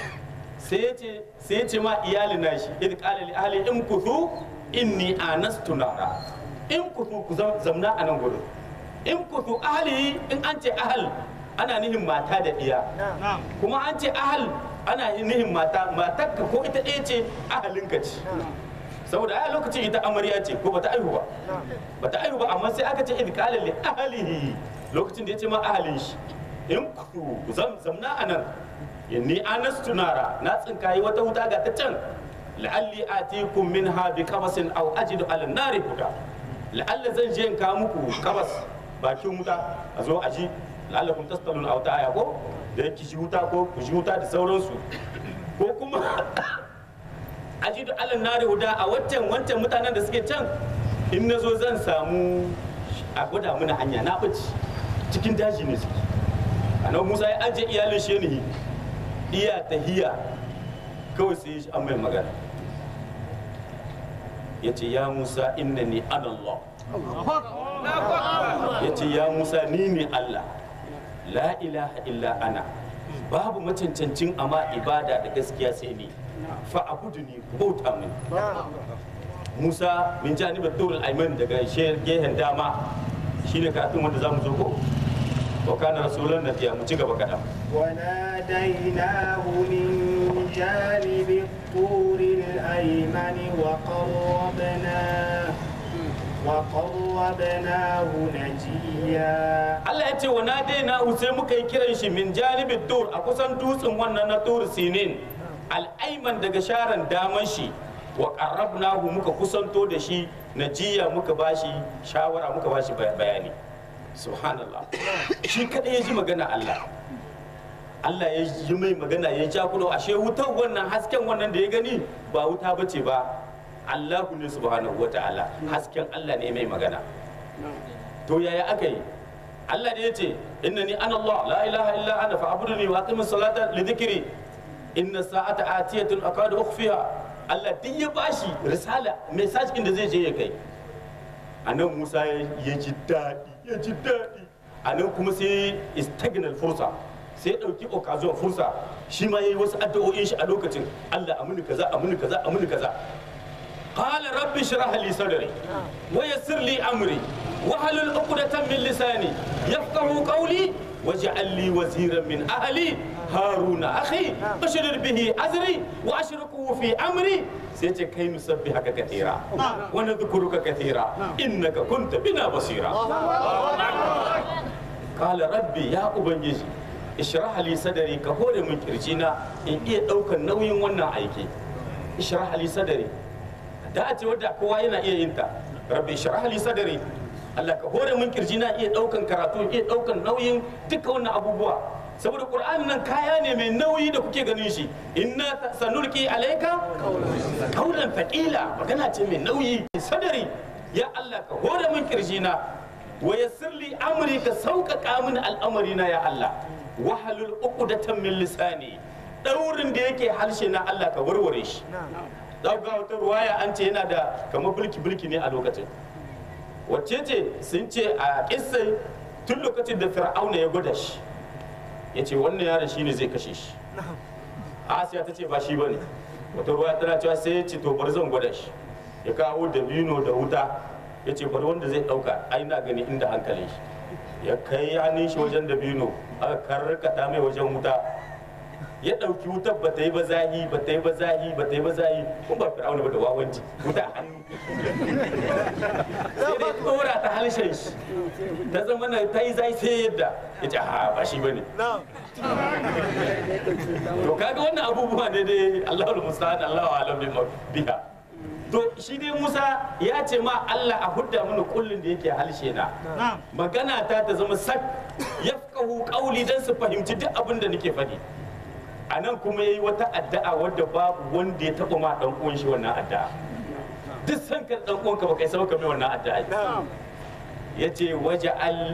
sai ya ce ma iyali na shi idh qala li ahli in kuthu inni anastu nara in kuthu ku zamna a nan gurin in kuthu ahli in an ce ahal ana nihin mata da iya kuma an ce ahal ana nihin mata matarka ko ita ɗaya ce ahalinka ce saboda a lokacin ita amarya ce ko bata aihu ba bata aihu ba amma sai aka ce idh qala li ahlihi lokacin da ya ce ma ahalin shi in kuthu zamna a nan inni anastu nara na tsinkayi wata wuta ga ta can la'alli atikum minha bi qabasin aw ajidu ala nari huda la'alla zan je in kawo muku kabas bakin wuta a zo aji la'allakum tastalun aw ta aya ko da yake shi wuta ko ku shi wuta da sauransu ko kuma ajidu ala nari huda a wancan wancan mutanen da suke can in na zo zan samu a gwada mana hanya na ɓaci cikin daji ne suke annabi musa ya ajiye iyalin shi ne iya tahiya kawai sai shi an mai magana ya ce ya musa innani ana allah ya ce ya musa ni ne allah la ilaha illa ana babu macancancin amma ibada da gaskiya sai ni fa abudu ni bauta mini musa min janibar turul aiman daga gehen dama shine karatun wanda zamu zo ko wa kana rasulan nabiya mu ci gaba kaɗan وناديناه من جانب الطور الأيمن وقربناه وقربناه نجيا Allah ya ce wa na daina sai muka yi kiran shi min janibin tur a kusan dutsen wannan na tur sinin al'aiman daga sharan daman shi wa qarrabnahu muka kusanto da shi najiya muka bashi shawara muka bashi bay- bayani subhanallah shi kadai ya ji magana Allah Allah ya yi mai magana ya ja kudo ashe wutar wannan hasken wannan da ya gani ba wuta bace ba Allahu ne subhanahu wataala hasken Allah ne mai magana to yaya aka yi Allah ne ya ce innani ana Allah la ilaha illa ana fa'buduni wa aqimis salata li dhikri inna sa'ata atiyatun akadu ukhfiha Allah duk ya bashi risala message din da zai je ya kai anan Musa ya ji daɗi ya ji daɗi anan kuma sai istagnal fursa sai ya ɗauki occasion fursa shi ma yayi wasu addu'o'in shi a lokacin Allah amuni kaza amuni kaza amuni kaza قال رب اشرح لي صدري ويسر لي امري واحلل عقدة من لساني يفقه قولي واجعل لي وزيرا من اهلي هارون اخي اشرر به ازري واشركه في امري سيتي كي نسبحك كثيرا ونذكرك كثيرا انك كنت بنا بصيرا قال ربي يا ubangiji اشرح لي صدري كهور من كرجينا in iya daukan nauyin wannan aiki اشرح لي صدري da a ce wadda kowa yana iya yin ta rabbi shrah li sadri Allah ka hore mun kirji na iya daukan karatu iya daukan nauyin duka wannan abubuwa saboda qur'ani nan kaya ne mai nauyi da kuke ganin shi inna sanulki alayka qawlan thaqila magana ce mai nauyi sadari ya Allah ka hore mun kirji na wa yassir li amri ka sauƙaƙa min al'amari na ya Allah wahalul uqdatan min lisani daurin da yake harshe na Allah ka warware shi za ga wata ruwaya an ce yana da kamar bulki-bulki ne a lokacin wacce ce sun ce a kissai tun lokacin da fir'auna ya gwada shi ya ce wannan yaron shi ne zai kashe shi asiya ta ce ba shi ba ne wata ruwaya tana cewa sai ya ce to bari zan gwada shi ya kawo dabino da wuta ya ce bari wanda zai dauka ai na gani inda hankalin shi ya kai hannun shi wajen dabino aka karkata mai wajen wuta ya ɗauki wutar ba ta yi ba zahi ba ta yi ba zahi ba ta yi ba zahi kun ba fir'auna ba da wawanci wuta a hannu sai dai ɗora ta halshen shi ta zama na ta yi zahi sai yadda ya ce ha ba shi ba ne to kaga wannan abubuwa ne dai Allahu musta'an Allahu alam bi biha to shi dai Musa ya ce ma Allah a hudda mini kullun da yake halshe na magana ta ta zama sak yafqahu qawli dan su fahimci duk abin da nake faɗi a nan kuma ya yi wata addu'a wadda babu wanda ya taɓa ma ɗan uwan shi wannan addu'a duk san ka ɗan uwanka ba kai saba ka mai wannan addu'a ya ce waje al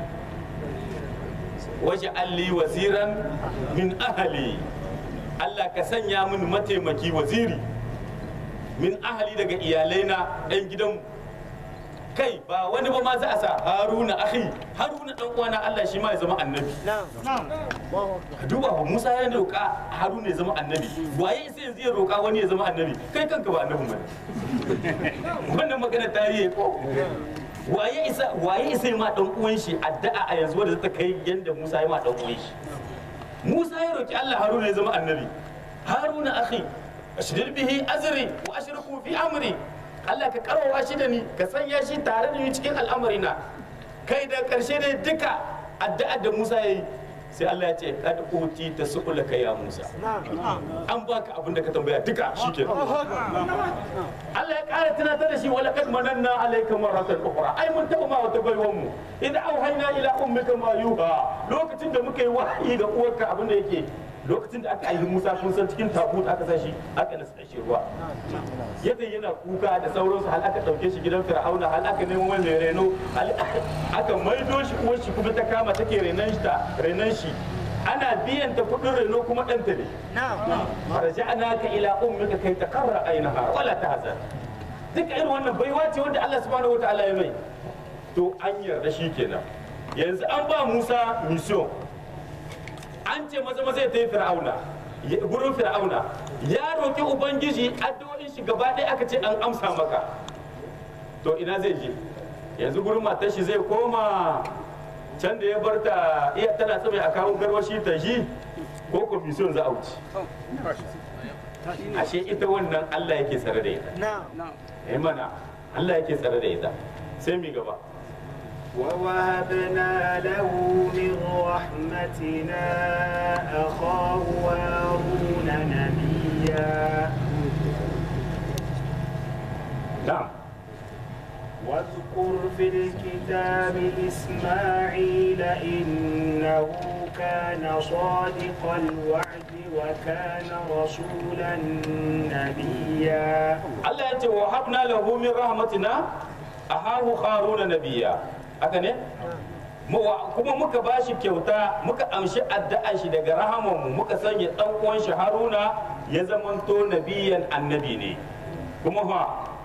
waje alli waziran min ahali Allah ka sanya min mataimaki waziri min ahali daga iyalai na ɗan gidan kai ba wani ba ma za a sa haruna akhi haruna ɗan uwana Allah shi ma ya zama annabi duba ba Musa ya roƙa Haruna ya zama annabi waye sai yanzu ya roƙa wani ya zama annabi kai kanka ba annabi bane wannan magana tarihi ko waye isa waye isa ma dan uwan shi addu'a a yanzu wanda ta kai yanda Musa ya ma dan uwan shi Musa ya roƙi Allah Haruna ya zama annabi Haruna akhi ashrir bihi azri wa ashriku fi amri Allah ka karwawa shi da ni ka sanya shi tare da ni cikin al'amarina kai da karshe dai duka addu'a da Musa ya yi sai Allah ya ce kad uti ta su'ula ka ya Musa an baka abin da ka tambaya duka shikenan Allah ya ƙara tunatar da shi wala kad mananna alayka maratan ukhra ai mun taba ma wata baiwan mu idan auhayna ila ummika ma yuha lokacin da muka yi wahayi ga uwarka abin da yake lokacin da aka yi Musa kun san cikin tabut aka sa shi aka nasa shi ruwa yadda yana kuka da sauransu hal aka dauke shi gidan Fir'auna hal aka nemo mai reno hal aka maido shi uwar shi kuma ta kama take renan shi ta renan shi ana biyan ta kudin reno kuma ɗanta ne farja'naka ila ummika kai taqarra ainaha wala tahzan duka irin wannan baiwa ce wanda Allah subhanahu wataala ya mai to an yarda shi kenan yanzu an ba Musa mission an ce maza maza ya tafi fir'auna ya- gurin fir'auna ya roki ubangiji addu'o'in shi gaba ɗaya aka ce an amsa maka to ina zai je yanzu gurin matar shi zai koma can da ya bar ta iya tana tsaye a kawo garwashi ta shi ko commission za a wuce ashe ita wannan Allah yake tsare da ita eh mana Allah yake tsare da ita sai mi gaba ووهبنا له من رحمتنا أخاه هارون نبيا na'am واذكر في الكتاب إسماعيل إنه كان صادق الوعد وكان رسولا نبيا Allah ya ce wa habna lahu min rahmatina ahahu haruna nabiyya haka ne Mu- wa- kuma muka bashi kyauta muka amshi addu'a shi daga rahamanmu muka sanya dan uwan shi haruna ya zamanto nabiyan annabi ne kuma fa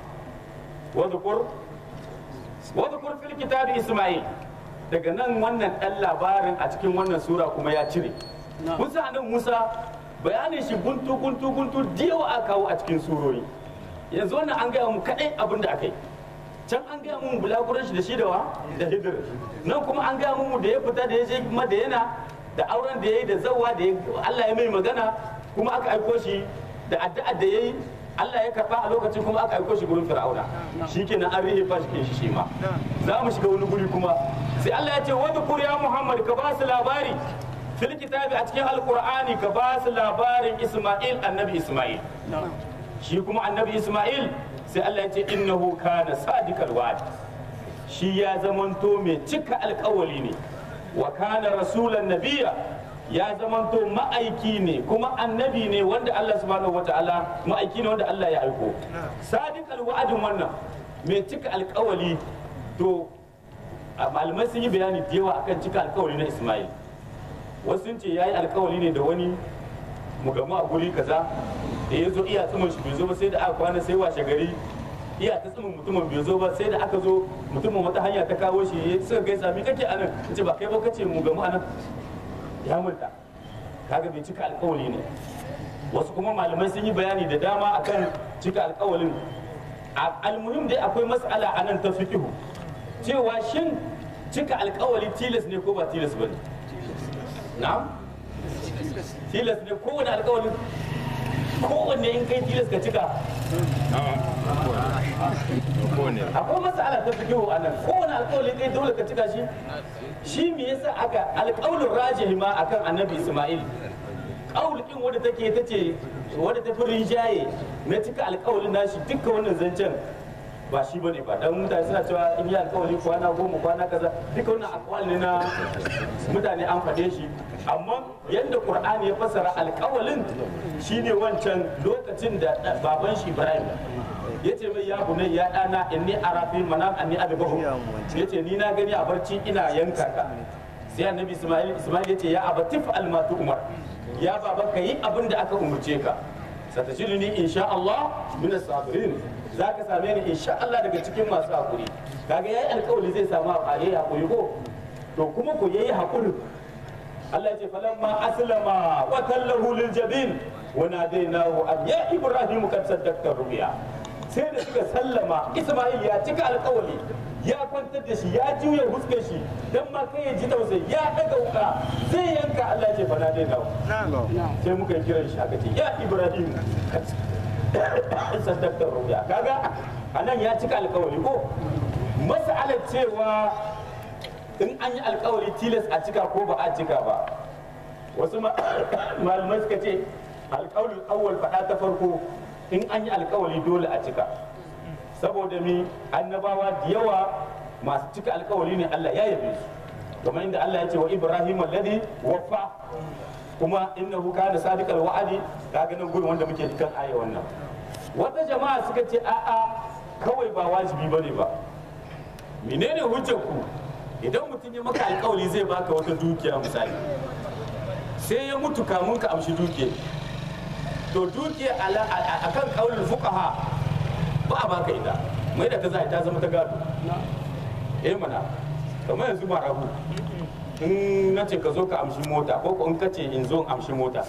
wadhkur wadhkur fil kitabi isma'il daga nan wannan dan labarin a cikin wannan sura kuma ya cire Musa nan Musa bayanin shi guntu guntu guntu diyawa aka kawo a cikin surori yanzu wannan an gaya mu kadai abin da aka yi can an gaya mu bulaguran shi da shi da wa da hidir nan kuma an gaya mu da ya fita da ya je madayana da auren da ya yi da zawa da ya Allah ya mai magana kuma aka aiko shi da addu'a da ya yi Allah ya karba a lokacin kuma aka aiko shi gurin fir'auna shikenan an rihe fa shi shi ma za mu shiga wani guri kuma sai Allah ya ce wa dhukur ya Muhammad ka ba su labari fil kitabi a cikin alqur'ani ka ba su labarin Isma'il annabi Isma'il shi kuma annabi Ismail sai Allah ya ce innahu kana sadiqal wa'd shi ya zamanto mai cika alkawali ne wa kana rasulan nabiya ya zamanto ma'aiki ne kuma annabi ne wanda Allah subhanahu wata'ala ma'aiki ne wanda Allah ya aiko sadiqal wa'din wannan mai cika alkawali to a malamai sun yi bayani da yawa akan cika alkawali na Ismail wasu sun ce yayi alkawali ne da wani mu gamu a guri kaza da ya zo iya tsumin shi bai zo ba sai da aka kwana sai washe gari iya ta tsumin mutumin bai zo ba sai da aka zo mutumin wata hanya ta kawo shi ya suka gaisa me kake anan ce ba kai ba kace mu gamu anan ya multa kaga bai cika alkawali ne wasu kuma malamai sun yi bayani da dama akan cika alkawalin A- almuhim dai akwai mas'ala anan ta fiqhu cewa shin cika alkawali tilas ne ko ba tilas bane na'am tilas ne kowane alkawali kowanne in kai tilas ka cika akwai matsala ta fi kyau a nan kowane alkawali kai dole ka cika shi shi me yasa aka alkawalin rajihi ma akan annabi isma'il kawulkin wadda take ta ce wadda ta fi rinjaye na cika alkawalin nashi dukka wannan zancen ba shi bane ba dan mutane suna cewa in yi alkawali kwana goma kwana kaza duka wannan akwal ne na mutane an faɗe shi amma yadda qur'ani ya fassara alkawalin shine wancan lokacin da baban shi ibrahim ya ce mai ya bunai ya ɗana inni arafi manam anni adbahu ya ce ni na gani a barci ina yanka ka sai annabi isma'il isma'il ya ce ya abatif almatu umar ya baba ka yi abin da aka umurce ka satajiduni insha Allah min as-sabirin zaka same ni insha Allah daga cikin masu hakuri kaga yayi alƙawari zai samu yayi hakuri ko to kuma ko yayi hakuri Allah ya ce falamma aslama wa tallahu lil jabin wa nadainahu an ya ibrahim kad saddaqta rubiya sai da suka sallama Isma'il ya cika alƙawari ya kwantar da shi ya juya huskar shi dan ma kai ya ji tausayi ya daga wuka zai yanka Allah ya ce fa nadainahu sai muka yi kiran shi aka ce ya ibrahim saddaktar ruya kaga anan ya cika alkawari ko mas'alar cewa in an yi alkawari tilas a cika ko ba a cika ba wasu ma- malamai suka ce alkawarin awwal faɗa ta farko in an yi alkawari dole a cika saboda mi annabawa da yawa masu cika alkawari ne Allah ya yabe su kamar inda Allah ya ce wa Ibrahim alladhi wafa kuma innahu kana sadiqal wa'adi kaga nan gurin wanda muke kan aya wannan wata jama'a suka ce a'a kawai ba wajibi bane ba menene hujjar ku idan mutum ya maka alkawari zai baka wata dukiya misali sai ya mutu kamun ka amshi dukiya to dukiya ala- a- a kan kaulin fuqaha ba a baka ita mai da ta za ta zama ta gado eh mana kamar yanzu marabu in na ce ka zo ka amshi mota ko ko in ka ce in zo in amshi mota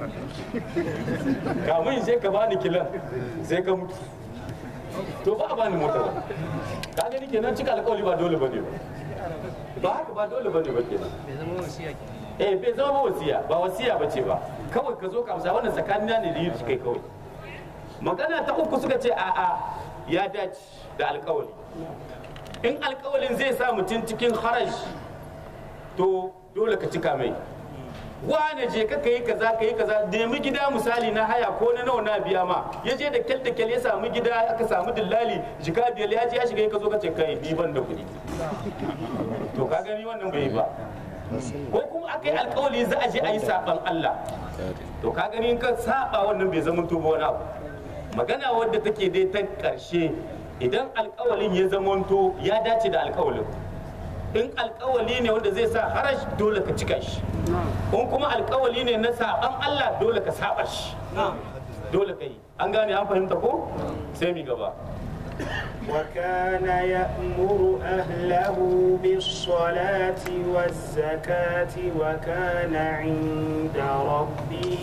kamun sai ka bani kilan sai ka mutu to ba a bani mota ba ka gani kenan cika alƙawari ba dole bane ba ba haka ba dole bane ba kenan eh bai zama ba wasiya ba wasiya bace ba kawai ka zo ka amsa wannan tsakanina ne da yi kai kawai magana ta uku suka ce a'a ya dace da alƙawari in alƙawarin zai sa mutum cikin haraji to dole ka cika mai wane je ka yi kaza ka yi kaza nemi gida misali na haya ko na nawa na biya ma ya je da kyal da kyal ya samu gida aka samu dillali jika biyar ya je ya shiga ka zo ka ce kai ni ban da kuɗi to ka gani wannan bai yi ba ko kuma aka yi alkawali za a je a yi saban Allah to ka gani in ka saba wannan bai zama to wani abu magana wadda take dai ta karshe idan alkawalin ya zamanto ya dace da alkawalin in alkawali ne wanda zai sa harash dole ka cika shi in kuma alkawali ne na saban Allah dole ka saba shi dole ka yi an gane an fahimta ko sai mi gaba وكان يأمر أهله بالصلاة والزكاة وكان عند ربه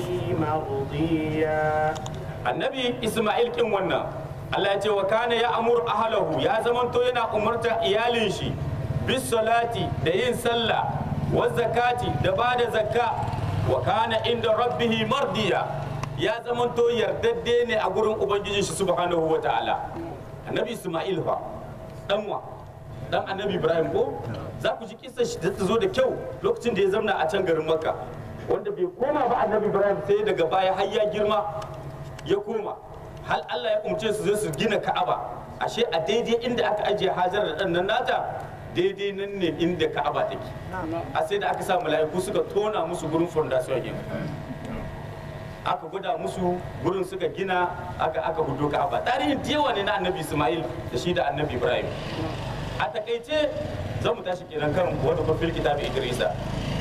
مرضيا annabi isma'il kin wannan Allah ya ce wa kana ya amur ahlahu ya zamanto yana umarta iyalin shi bis salati da yin sallah wa zakati da bada zakka wa kana inda rabbihi mardiya ya zamanto yardadde ne a gurin ubangijin shi subhanahu wa ta'ala annabi isma'il fa danwa dan annabi ibrahim ko za ku ji kissa shi ta zo da kyau lokacin da ya zamna a can garin makka wanda bai koma ba annabi ibrahim sai daga baya har ya girma ya koma hal Allah ya umce su zai su gina Ka'aba ashe a daidai inda aka ajiye Hajar da ɗan nan nata daidai nan ne inda Ka'aba take a sai da aka sa mala'iku suka tona musu gurin fondation yin aka gwada musu gurin suka gina aka aka hudo Ka'aba tarihin yawa ne na Annabi Ismail da shi da Annabi Ibrahim a takaice za mu tashi kenan kan wata kofil kitabi Idrisa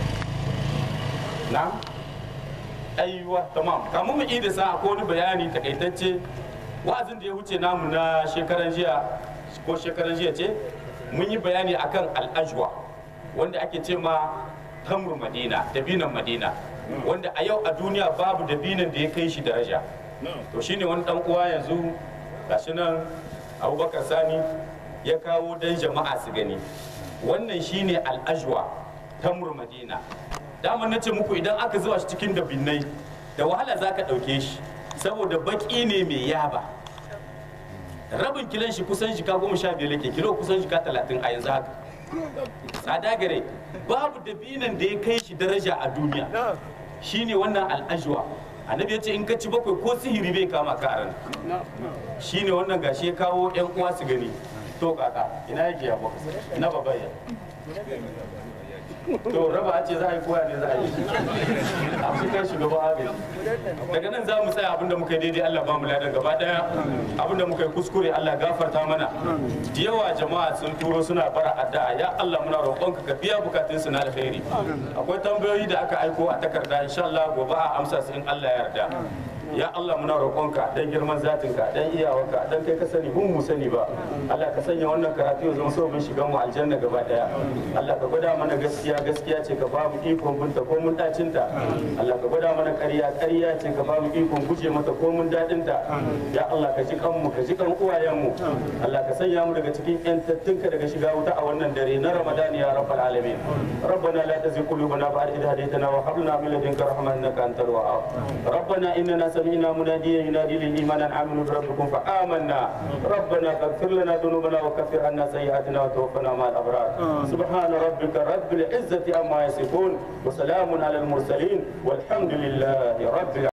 na aiwa tamam kamun mu ida sa akwai wani bayani takaitacce wa'azin da ya wuce namu na shekaran jiya ko shekaran jiya ce mun yi bayani akan al'ajwa wanda ake ce ma tamur madina dabinan madina wanda a yau a duniya babu dabinan da ya kai shi daraja to shine wani dan uwa yanzu gashi nan abubakar sani ya kawo dan jama'a su gani wannan shine al'ajwa tamur madina daman na ce muku idan aka zuwa shi cikin dabinnai da wahala za ka ɗauke shi saboda baki ne mai yaba rabin kilon shi kusan jika goma sha biyar yake kilo kusan jika talatin a yanzu haka tsada gare babu dabinan da ya kai shi daraja a duniya shine wannan al'ajwa annabi ya ce in ka ci bakwai ko sihiri bai kama ka a ran shine wannan gashi ya kawo yan uwa su gani to kaka ina yake ya bakwai ina babaya to raba ce za a yi koya ne za a yi a cikin shugaban agaji daga nan za mu tsaya abinda muka yi daidai Allah ba mu ladan gaba daya abinda muka yi kuskure Allah gafarta mana da yawa jama'a sun turo suna bara addu'a ya Allah muna roƙonka ka biya bukatun su na alheri akwai tambayoyi da aka aiko a takarda insha Allah gobe a amsa su in Allah ya yarda ya Allah muna roƙonka dan girman zatinka dan iyawarka dan kai ka sani mun mu sani ba Allah ka sanya wannan karatu ya zama sabon shigan mu aljanna gaba daya Allah ka gwada mana gaskiya gaskiya ce ka ba mu ikon binta ko mun dacin ta Allah ka gwada mana ƙarya ƙarya ce ka ba mu ikon guje mata ko mun dadin ta ya Allah ka ji kan mu ka ji kan uwayen mu Allah ka sanya mu daga cikin yantattunka daga shiga wuta a wannan dare na Ramadan ya rabbal alamin ربنا لا تزغ قلوبنا بعد إذ هديتنا وهب لنا من لدنك رحمة إنك أنت الوهاب ربنا إننا سمعنا مناديا ينادي للإيمان أن آمنوا بربكم فآمنا ربنا فاغفر لنا ذنوبنا وكفر عنا سيئاتنا وتوفنا مع الأبرار سبحان ربك رب العزة عما يصفون وسلام على المرسلين والحمد لله رب العالمين